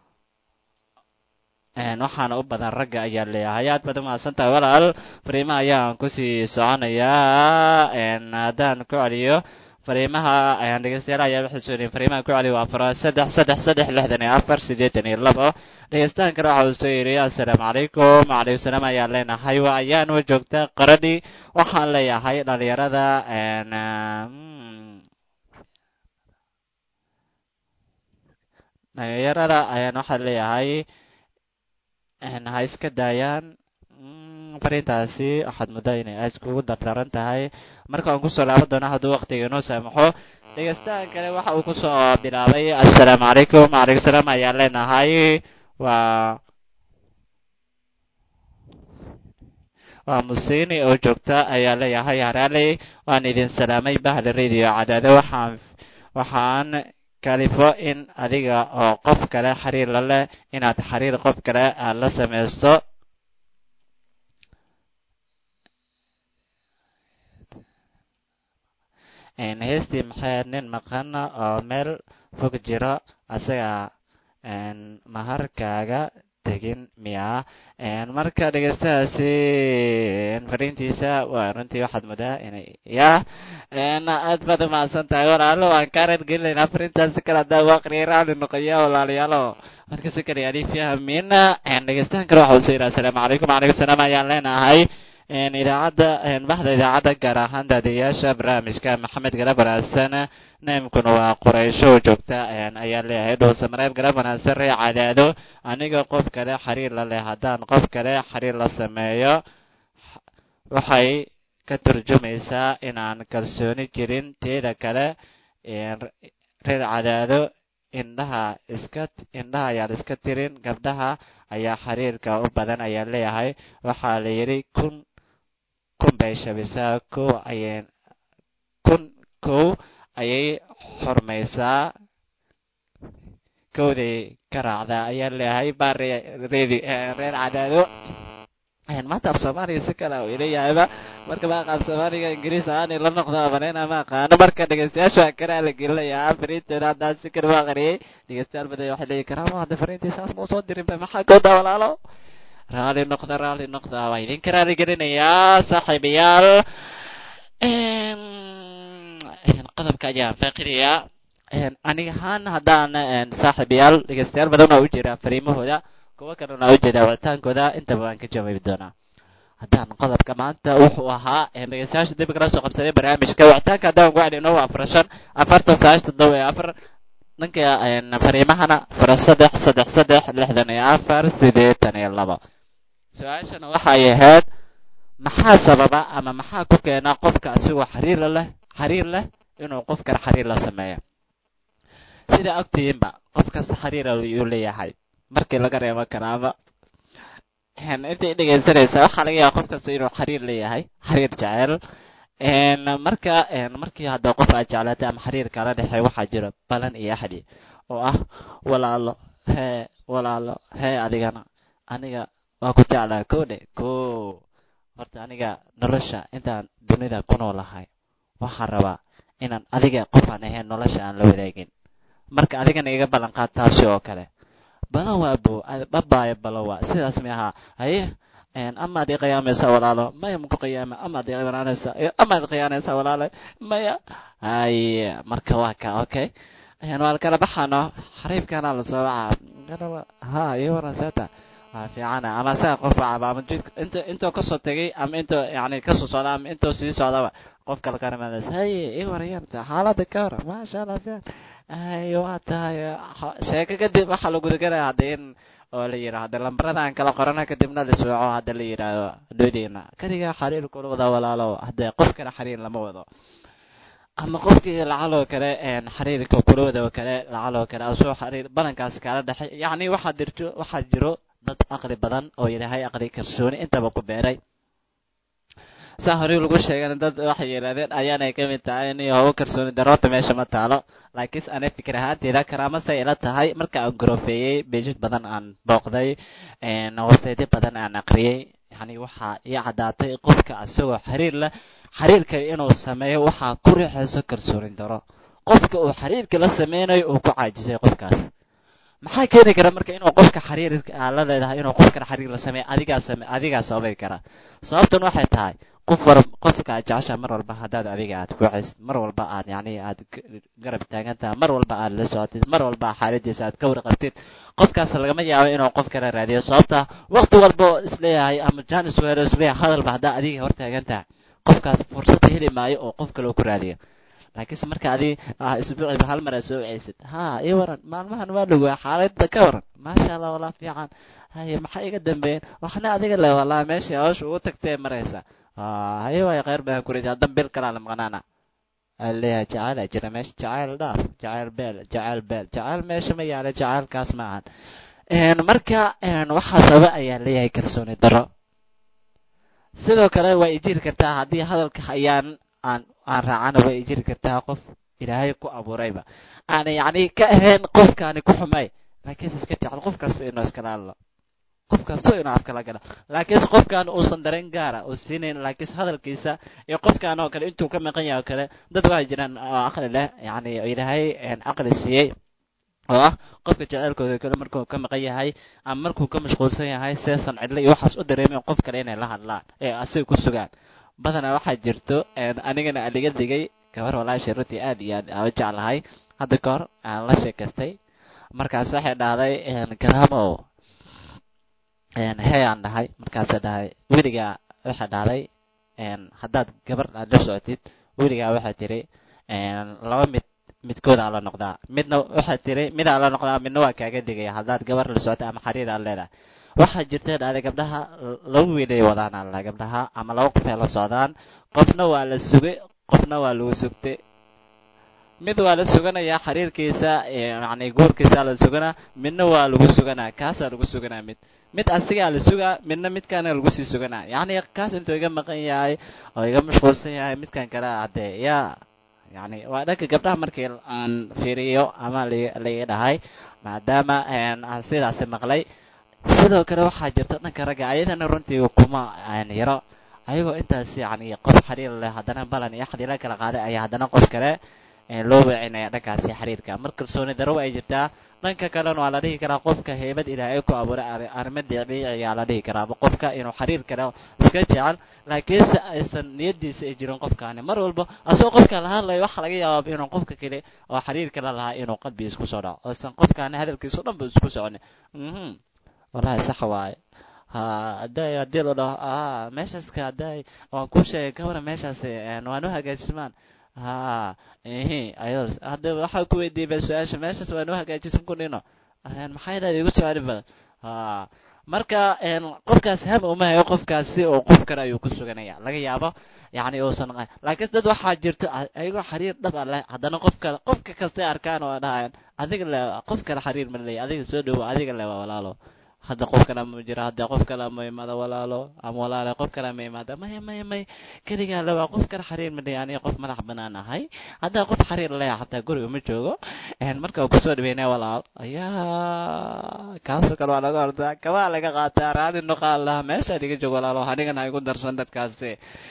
waxaana u badan ragga ayaa leeyahay aad baad umahadsantahay walaal fariimaha ayaan kusii soconayaa haddaan ku celiyo fariimaha ayaan dhegeystayaal ayaa waxay soo fariimaha ku celiyo waa fara saddex saddex saddex lixdan iyo afar siddeetan iyo labo dhegeystaan kale waxa uu soo yidhi assalaamu calaykum wacalaykum salaam ayaan leenahay waa ayaan wa joogta qaradhi waxaan leeyahay dhalinyarada dhalinyarada ayaan waxaan leeyahay ha iska daayaan fariintaasi waxaad muddaa inay aad kugu dardaran tahay marka aan kusoo laaban doona hadduu waqtiga inoo saamaxo dhegeystahan kale waxa uu kusoo bilaabay assalaamu calaykum wacalaykum salaam ayaan leenahay waa waa musiini oo joogta ayaa leeyahay haraaley waan idin salaamay bahda radio cadaado waxaan waxaan kalifo in adiga oo qof kale xiriir la leh inaad xiriir qof kale aad la samaysto heestii maxay nin maqan oo meel fog jiro asaga maharkaaga tegin miya marka dhegeystahaasi fariintiisa waa runtii waxaad mudaa inay yah aad baad umahadsan tahay walaalo waan kaa reergelinaynaa fariintaasi kale haddaa waaqriya raali noqoya walaalayaalo marka si kale yaani fahmin dhegeystahan kale waxa uu soo yidhi assalaamu calaykum wacalaykum salaam ayaan leenahay idaacadda baxda idaacadda gaar ahaan daadiyaasha barnaamijka maxamed garab wanaagsan naimkuna waa qoraysho oo joogta ayaa leeyahay dhowse mareeb garab wanaagsan ree cadaado aniga qof kale xiriir la leh haddaan qof kale xiriir la sameeyo waxay ka turjumaysaa inaan kalsooni jirin teeda kale reer cadaado indhaha iska indhaha ayaan iska tirin gabdhaha ayaa xiriirka u badan ayaa leeyahay waxaa la yidhi kun kun bay shabisaa kow ayay kun kow ayay xurmaysaa kowday ka raacdaa ayaa leeyahay baa reedi reer cadaado maanta af soomaaliga si kale uu ilayahayba marka maaqa af soomaaliga ingiriis ahaani la noqdo amaneyna ma aqaano marka dhegeystayaasha waa karaa la gelinayaa fariintooda haddaan si kale u aqriyay dhegeystayaal badan waxay leeyihin karaama hadda fariintii saas ma usoo dirin ba maxaa koodaa walaalo raali noqda raali noqda waa idinka raali gelinayaa saaxiibayaal qodobka ayaan faaqinayaa aniga ahaan haddaan saaxiibayaal dhegeystayaal badan waa u jira fariimahooda kuwo kalena u jeedaa wicitaankooda intaba waan ka jawaabi doonaa haddaan qodobka maanta wuxuu ahaa dhegeystayaasha dib kala soo qabsaday barnaamijka wicitaanka haddaan ku celino waa afar shan afartan sagaashan toddoba iyo afar dhanka fariimahana fara saddex saddex saddex lixdan iyo afar siddeetan iyo labo su-aashana waxay ahayd maxaa sababa ama maxaa ku keena qofka asigoo xiriir leh xiriir leh inuu qof kale xiriir la sameeyo sida ogtihiinba qof kasta xiriir ayuu leeyahay markii laga reebo karaama intay dhegeysanaysaa waxaa laga yaaba qof kasta inuu xiriir leeyahay xiriir jecel marka markii hadda qof aad jeclaatay ama xiriir kala dhexey waxaa jira balan iyo axdi oo ah walaalo hee walaalo hee adigana aniga waa ku jeclaa ko dhe ko horta aniga nolosha intaan dunida ku noolahay waxaan rabaa inaan adiga qofaan ahayn nolosha aan la wadaagin marka adigana iga ballan qaad taasi oo kale balawa bo babaayo balawa sidaas mi ahaa haye amaad i qiyaamaysaa walaalo maya maku qiyaama amaad iqyaanaysaa amaad khiyaanaysaa walaalo maya haye marka waa ka okay waan kala baxano xariifkana lasoo waca ha iyo waran seeta waa fiicana ama asaga qof wacaba ama jidka inta intoo kasoo tegay ama intoo yani kasoo socda ama intoo sii socdaba qof kale ka rimaadays haye i warayarta xaalada ka hor maasha allah fiican ay waa tahay sheeko kadib waxaa la gudagelaya hadda in oo la yidhaho hadda lambarada aan kala qorana kadibna la sooco hadda la yidhaahdo dhoodeyna kaligaa xariir kula wada walaalo hadda qof kale xariir lama wado ama qofkii lacaloo kale xariirka kula wada oo kale lacaloo kale asoo xariir balankaas kaala dhexay yacni waxaa dirto waxaa jiro dad aqli badan oo ilaahay aqli kalsooni intaba ku beeray saa horey lagu sheegan dad waxay yidhahdeen ayaanay ka mid tahay in hawo kalsooni daroota meesha ma taalo laakiinse anay fikir ahaanteyda karaamase ila tahay marka aan gorofeeyey beejid badan aan booqday websaytyo badan aan aqriyey yani waxaa ii caddaatay qofka isagoo xiriir leh xiriirka inuu sameeyo waxaa ku rixayso kalsooni daro qofka uu xiriirka la sameynayo uu ku caajisay qofkaas maxaa keeni kara marka inuu qofka xiriirka aa la leedahay inuu qofkan xiriir la sameeyo adigaa same adigaa sababi kara sababtan waxay tahay qof war qofka aad jecesha mar walba haddaad adiga aad kuucaysid mar walba aad yacni aad garab taagan tahay mar walba aad la socotid mar walba xaaladiisa aad ka warqabtid qofkaas lagama yaabo inuu qof kala raadiyo sababta waqti walba isleeyahay ama janis weero isleeyahay hadalba haddaa adiga hor taagan tahay qofkaas fursad heli maayo oo qof kale ku raadiyo laakiinse marka adi isbuuciba hal mar aad soo wacaysid ha ii waran maalmahan waa dhowaa xaaladda ka waran maasha allah walaa fiican haye maxaa iga dambeeyeen waxna adiga le walaa meeshii hawsha ugu tagtee maraysa haye waay kheyr badan ku rija haddan bil kalaa la maqnaana leeyahay jacayl aa jira meesha jacayl dhaaf jacayl beel jacayl beel jacayl meesha ma yaala jacaylkaas ma ahan marka waxaa sababa ayaa leeyahay kalsooni daro sidoo kale waa ijiri kartaa haddii hadalka ayaan aan aan raacana way jiri kartaa qof ilaahay ku abuurayba aan yacni ka ahayn qofkaani ku xumay laakiinse iska jecel qof kasta inuu iskala hadlo qof kasta inuu afkala galo laakiinse qofkaan uusan dareen gaara uu siinayn laakiinse hadalkiisa iyo qofkaan oo kale intuu ka maqan yahay oo kale dad waxay jiraan oo aqli leh yacni ilaahay aqli siiyey oo ah qofka jeceylkooda kale markuu ka maqan yahay ama markuu ka mashquulsan yahay seesan cidlo iyo waxaas u dareemeen qof kale inay la hadlaan ee asiga ku sugaan badanaa waxaa jirto anigana aliga digay gabar walaashay runtii aad iyo aad aan u jeclahay hadda ka hor aan la sheekaystay markaas waxay dhahday garaamow hey aan dhahay markaasay dhahay weligaa waxay dhahday haddaad gabar aad la socotid weligaa waxay tiri laba mid midkoodaa la noqdaa midna waxay tiri midaa la noqdaa midna waa kaaga digaya haddaad gabar la socotay ama xariir aad leedahay waxaa jirta dhahday gabdhaha laba wiilay wadaan alla gabdhaha ama laba qof ay la socdaan qofna waa la sugay qofna waa lagu sugtay mid waa la suganayaa xiriirkiisa yacni guurkiisa la suganaa midna waa lagu suganaa kaasaa lagu suganaa mid mid asigaa la sugaa midna midkaana lagu sii suganaa yacni kaas intuu iga maqan yahay oo iga mashquulsan yahay midkan kale haddee yaa yacni waa dhanka gabdhaha markii aan fiiriyo ama laiga dhahay maadaama aan sidaasi maqlay sidoo kale waxaa jirta dhanka ragga ayadana runtii kuma yaro ayagoo intaas yacni qof xiriir leh haddana balan iyo xadiila kala qaaday ayaa haddana qof kale loo weecinaya dhankaasi xiriirka mar kalsooni daro ay jirtaa dhanka kalena waa la dhihi karaa qofka heybad ilaahay ku abuuray arrimo dabiici ayaa la dhihi karaa qofka inuu xiriir kale iska jecel laakiinse aysan niyadiisa ay jirin qofkaani mar walba asagoo qofka la hadlayo waxaa laga yaabaa inuu qofka kale oo xiriirka la lahaa inuu qalbiga isku soo dhaco oosan qofkaani hadalkiisa o dhan ba isku soconi wallahi sax waaye ha haday haddii la dhaho a meeshaaska haday waan ku sheegay gabara meeshaasi waa noo hagaajismaan ha ihi ayado hadda waxaa ku weydiiyey ba su-aasha meeshaas waa noo hagaajisan ku dhino maxay dhahay igu soconi badan ha marka qofkaas ham uma hayo qofkaasi oo qof kale ayuu ku suganaya laga yaabo yacni uusan laakiin dad waxaa jirto ayagoo xiriir dhab a leh haddana qof kale qofka kastay arkaan oo dhahayan adiga le qof kale xiriir ma leeya adiga soo dhowo adiga le waa walaalo hadda qof kale ma jira hadda qof kale ma imaado walaalo ama walaale qof kale ma imaado maya maya may keligaa le waa qof kale xiriir ma leeya aniga qof madax banaan ahay haddaa qof xiriir leeya xataa guriga ma joogo marka uu kusoo dhaweynaya walaal ayaa kaasoo kale waa laga ordaa kabaa laga qaataa raali noqaal laha meeshaad iga joogo walaalo anigana ha igu darsan dadkaasi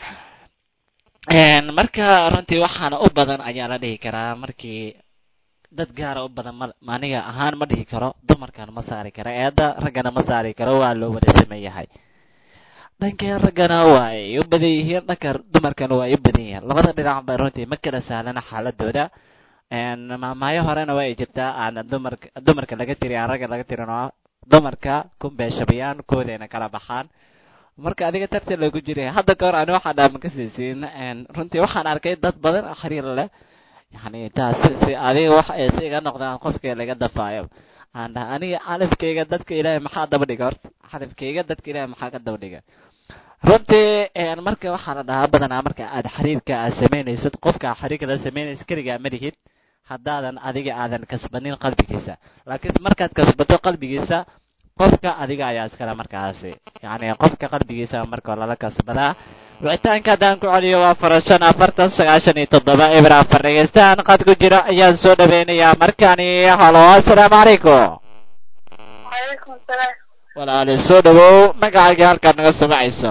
marka runtii waxaana u badan ayaa la dhihi karaa markii dad gaara u badan ma aniga ahaan ma dhihi karo dumarkan ma saari karo eedda raggana ma saari karo waa loo wada sameeyahay dhankeen raggana waa ay u badan yihiin dhanka dumarkana waa ay u badan yihiin labada dhinac ba runtii ma kala sahlana xaaladooda maamaayo horena waa ay jirtaa aan dumarka dumarka laga tiri aan ragga laga tirin oo dumarka kumbeeshabayaan koodeena kala baxaan marka adiga tartan lagu jiray hadda kahor ani waxaa dhaaman ka siisiin runtii waxaan arkay dad badan oo xiriir leh yani taas si adiga wax ay si iga noqdaan qofka laga dafaayo aan dhaha aniga xalifkayga dadka ilaahay maxaa daba dhiga horta xalifkayga dadka ilaahay maxaa ka daba dhiga runtii marka waxaa la dhahaa badanaa marka aad xiriirka aad samaynaysid qofka xiriirka la samaynaysid keligaa ma lihid haddaadan adiga aadan kasbanin qalbigiisa laakiin markaad kasbato qalbigiisa qofka adiga ayaa iskale markaasi yacni qofka qalbigiisa marka lala kasbadaa wicitaanka haddaan ku celiyo waa farashan afartan sagaashan iyo toddoba eber afar dhegeystahan qad ku jira ayaan soo dhaweynayaa markani halo assalaamu calaykum وعليكم السلام walaali soo dhawow magacaaga halkaad naga sumacayso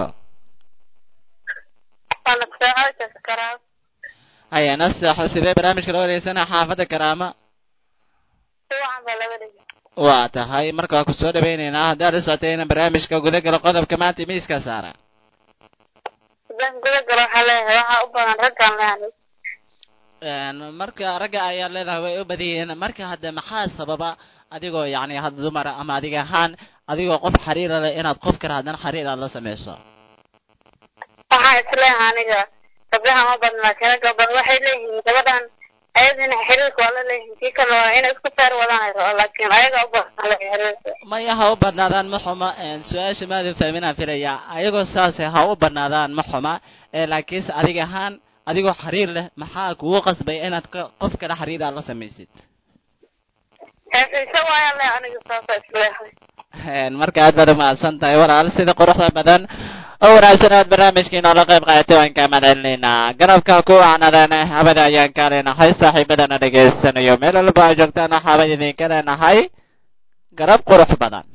أنا ساعات أذكرها haya nasaxo sidee barnaamijka loo wareegsanaa xaafadda karaama طبعا بلا بدي waa tahay marka waa ku soo dhawaynaynaa haddaad la socotay inaan barnaamijka guda galo qodobka maanta miiska saara إذن قد قالوا حالي راح أبغى نرجع يعني Een, marka ragga ayaa leedahay way u badan yihiin marka hadda maxaa sababa adigoo yacni had dumar ama adiga ahaan adigoo qof xiriira leh inaad qof kale haddana xiriir aad la samayso waxaan isleeyahay aniga gabdhaha ma badna laakiin ragga badan waxay leeyihiin gabadhan ayadina xiriirka waa la leeyihiin kii kale waa inay isku feer wadaan ay rabo laakiin ayaga u badan le xiriirka maya ha u badnaadaan ma xuma een, su-aasha maadan fahminaan filaya ayagoo saase ha u badnaadaan ma xuma ee laakiinse adiga ahaan adigoo xiriir leh maxaa kugu qasbay inaad ka- qof kale xiriir aad la samaysid xiise waayaan le aniga saasa isleeyahay Een, marka aad baad umahadsan tahay walaal sida quruxda badan oo wanaagsan aad barnaamijkii noola qayb qaadatay waan kaa mahadcelinaynaa garabka ku wacnadana habada ayaan kaa leenahay saaxiibadana dhegaysanayo meel walba aad joogtaan waxaaba idinka leenahay garab qurux badan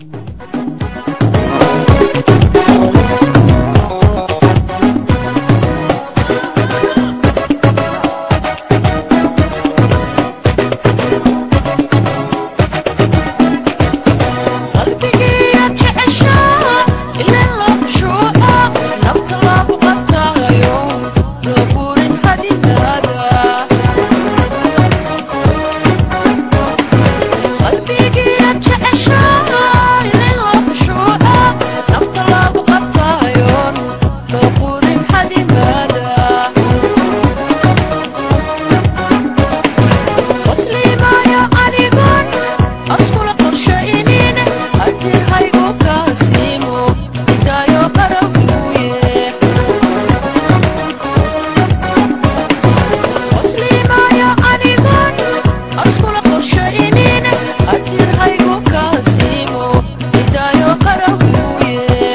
qalbigiiya jeceshaa ilaa loo khushuuca nafta lagu qataayo loo burin hadidaada qalbigiiya jeceshaa ilaa loo khushuuca nafta lagu qataayo loo burin hadidaada muslimayo anigon askula qorshaynin haddii haygu kaasiimo hidaayo qarabuye muslimayo anigon askula qorshaynin haddii haygu kaasiimo hidaayo qarabuye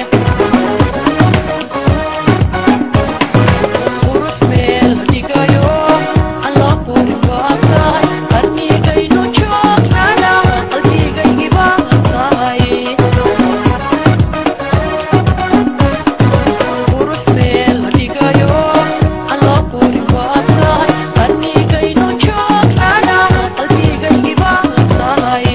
qurux meel dhigayo alla qurin baa tahay qarnigaynu joognana qalbigaygii baa tahay qurux meel dhigayo alla qurin baa tahay qarnigaynu joognana qalbigaygii baa tahay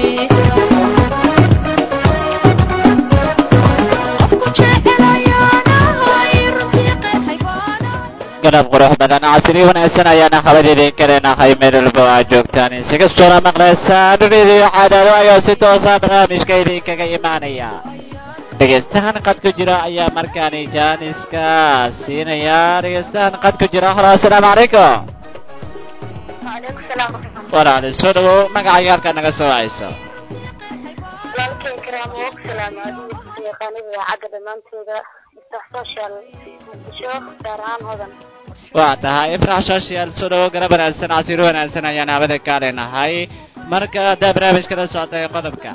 qofku jecelayaanahay runtii qeexay baana garab qurux badan casri wanaagsan ayaana habadeedin ka leenahay meel walba aad joogtaan isaga soona maqlaysaan radio cadaado ayaa si toosa barnaamijka idinkaga imaanaya dhegeystahan qad ku jira ayaa markaani jaaniska siinaya dhegeystahan qad ku jira halo assalaamu calaykum waaleykum salaam waraxmatullahi walaali soo dhawow magacaaga halkaad naga soo wacayso walaalkay karaamo og salaamo adigu yaqaanida idaacadda dhammaantooda iftax social muqdisho gaar ahaan hodan waa tahay ifrax social soo dhawow garab wanaagsan casiri wanaagsan ayaan habada kaa leenahay marka haddaa barnaamijka la socotay qodobka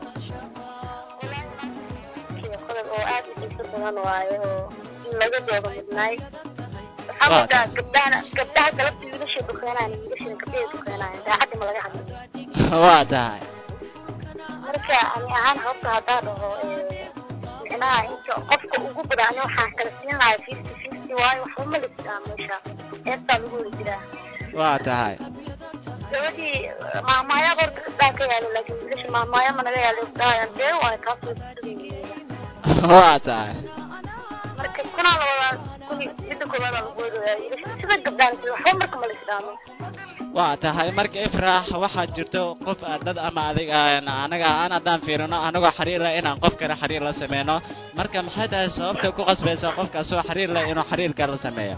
iyo qodob oo aad u xiiso badan waaye oo in laga doodo mudnaay waxaa Waa moodaa gabdhahana gabdhaha galabta wiilasha dukeenayan wiilashana gabdhaha dukeenayan daacadda ma laga hadlo waa tahay marka ani ahaan habka haddaa dhaho ee, micnaha inta qofka ugu badan ani waxaan kala siin lahaa fifty fifty waayo waxba ma listaa meesha eebtaa lagu wada jiraa waa tahay gabadhii maamaayaa horta gabdhaha ka yaalo laakiin wiilasha maamaaya ma naga yaalo gabdhaha dee waayo kaas way kusugan waa tahay marka kunaa la wadaa kuni midda koowaada lagu wadaya wiilasha sida gabdhahan sida waxba marka ma lisdhaamo waa tahay marka ifraax waxaa jirto qof ah dad ama adiga aan- anaga aan haddaan fiirino anagoo xiriir leh inaan qof kale xiriir la sameyno marka maxay tahay sababta ku qasbaysa qofkaas oo xiriir leh inuu xiriirka la sameeyo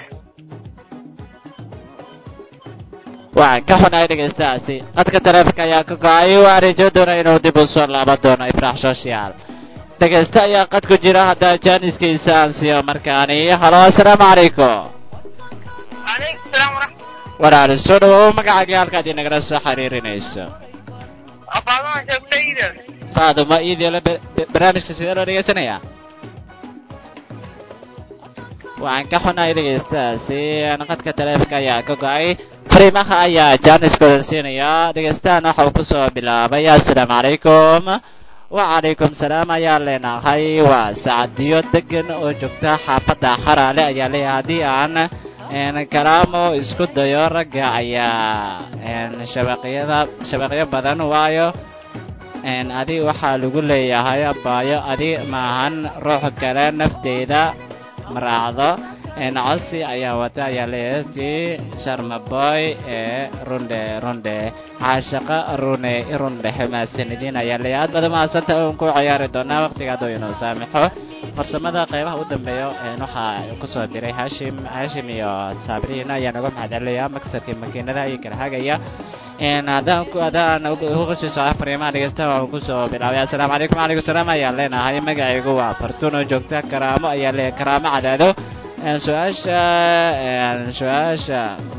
waxaan ka xunahay dhegeystahaasi qadka taleefonka ayaa ka go-ay waa rajo doona inuu dib u soo laaban doono ifraax social dhegeysta ayaa qad ku jira haddaa jaaniskiisa aan siiyo markaani halo assalaamu calaykum calaykum salaam waraxmat walaali soo dhawow magacaaga halkaad inagala soo xiriirinayso afaadana joogtayda faaduma iidiole barnaamijka sidee loo dhegeysanayaa waxaan ka xunahay dhegaystahaasi qadka taleefonka ayaa ka go-ay fariimaha ayaa jaaniskooda siinaya dhegaystahan waxa uu kusoo bilaabay assalaamu calaykum wacalaykum salaam ayaan leenahay waa sacadiyo degan oo joogta xaafadda xaraale ayaa leeyahay haddii aan kalaamo isku dayo ragga ayaa shabaqyada shabaqyo badan waayo adi waxaa lagu leeyahay abaayo adi maahan ruux kale nafteyda maraacdo cosi ayaa wata ayaa leeyahay sharmaboy ee runde runde caashaqa rune irundhe mahadsanidin ayaa leeyahay aad badan mahadsanta oon ku ciyaari doonaa waqtiga hadduu inuu saamixo farsamada qaybaha u dambeeya waxaa kusoo diray hashim hashim iyo sabriin ayaan uga mahadcelinayaa maksarkii makiinadaha iyo kala hagaya haddaan ku haddaan uga sii soco fariimaha dhegeystaha waxaan kusoo bilaabay assalaamu calaykum wacalaykum salaam ayaan leenahay magacaygu waa fartuun oo joogta karaamo ayaa leeyahay karaamo cadaado su-aasha su-aasha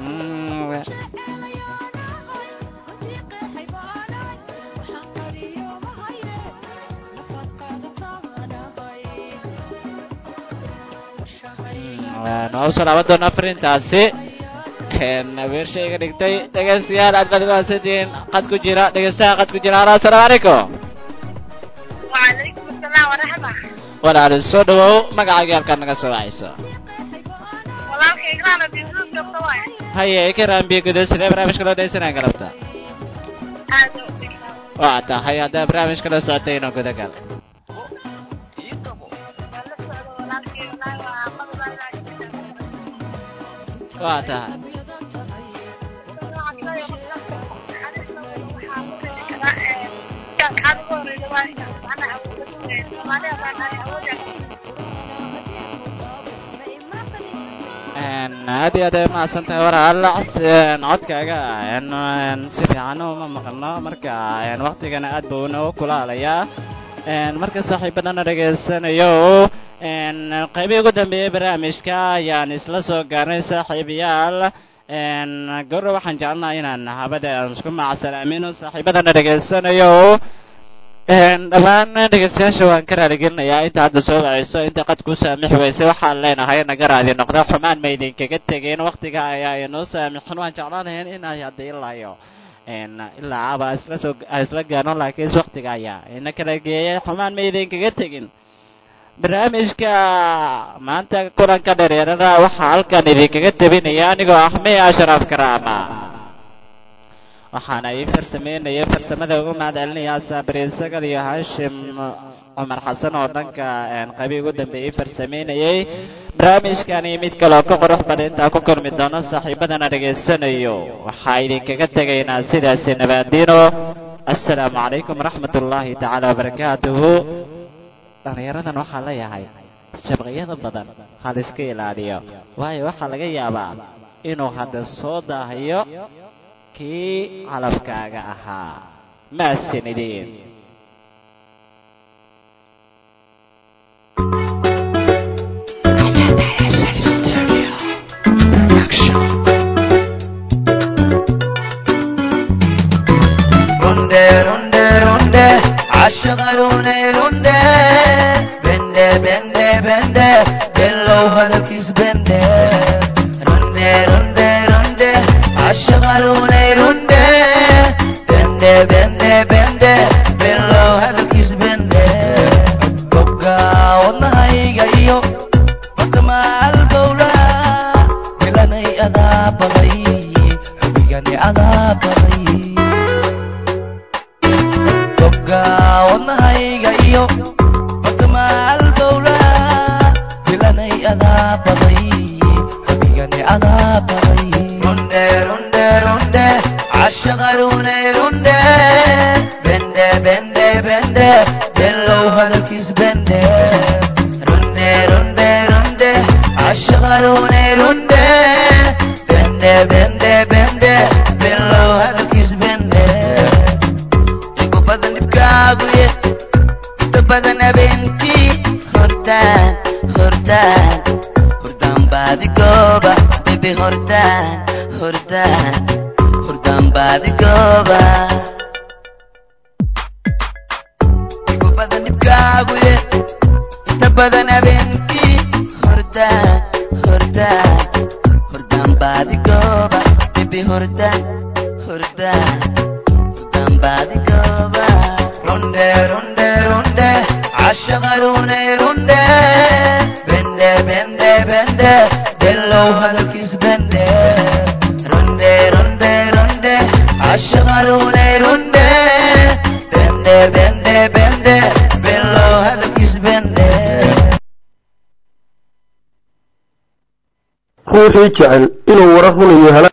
waa usoo laaban doonaa fariintaasi weershayga dhigtay dhegaystayaal aad baad ugahasantihiin qad ku jira dhegaystaha qad ku jira halo assalaamu calaykum وعليكم السلام ورحمة walaali soo dhawow magacaaga halkaad naga soo wacayso walaalka igraana biisuus joogta waay haye ka raambiye gudood sidee barnaamijka loo dhegeysanaya galabta aad u dhigtaa waa tahay haddaa barnaamijka loo socotay inuu guda gal waan la socda walaalkay walahi waa qadalaa waa tahay aad iyo aad ay mahadsan tahay walaal codkaaga si fiican uma maqalno marka waktigana aad buu inoo kulaalayaa marka saaxiibadana dhegaysanayo qaybihii ugu dambeeyey barnaamijka ayaan isla soo gaarnay saaxiibayaal goro waxaan jecelnaha inaan habada aan isku macsalaamino saaxiibadana dhegaysanayo dhammaan dhegeystayaasha waan ka raaligelinayaa inta hadda soo wacayso inta qad ku saamixi weysay waxaan leenahay naga raadi noqda xumaan ma idinkaga tegeen waktiga ayaa inoo saamixin waan jeclaan lahayn inay hadda ilaayo ilaa aba isla soo isla gaarno laakiinse waktiga ayaa ina kala geeyay xumaan ma idinkaga tegin barnaamijka maanta kulanka dhereerada waxaa halkan idinkaga tabinaya anigoo axmey ashraf karaama waxaana ii farsameynaya farsamada ugu mahad celinaya saabiriin sagal iyo hashim cumar xasan oo dhanka qabi ugu dambeeyey farsameynayay barnaamijkani mid kaloo ka qurux badan intaa ku kulmi doono saaxiibadana dhegaysanayo waxaa idinkaga tegaynaa sidaasi nabaadiino assalaamu calaykum waraxmat ullaahi tacaala wabarakaatuhu dhallinyaradan waxaa leeyahay shabaqyada badan ha la iska ilaaliyo waayo waxaa laga yaabaa inuu hadda soo daahayo kii calafkaaga ahaa maasanideen runde runde runde عشقروني runde bende bende bende below hadalkiis bende runde runde runde عشقروني runde bende bende bende below hadalkiis bende gobga wadnahayga iyo batamaal bowla bilanay adaa baday xubigani adaa baday gobga wadnahayga iyo batamaal bowla bilanay adaa baday xubigani adaa baday runde runde runde cashagarune runde bende bende bende below hadalkiis bende runde runde runde cashagarune runde bende bende bende below hadalkiis bende igu badan dhibkaaguye inta badan habeenkii hordaan hordaan hordaan baadi gooba bebi hordaan hordaan hordaan baadi gooba igu badan dhibkaaguye inta badan habeenkii hordaan hurda hurdaan baadigooba bibi hurda hurda hurdaan baadigooba runde runde runde cashagarune runde bende bende bende below hadalkiis bende runde runde runde cashagarune runde bende bende bende below hadalkiis bende ruuxii jecel inuu warar runayo hela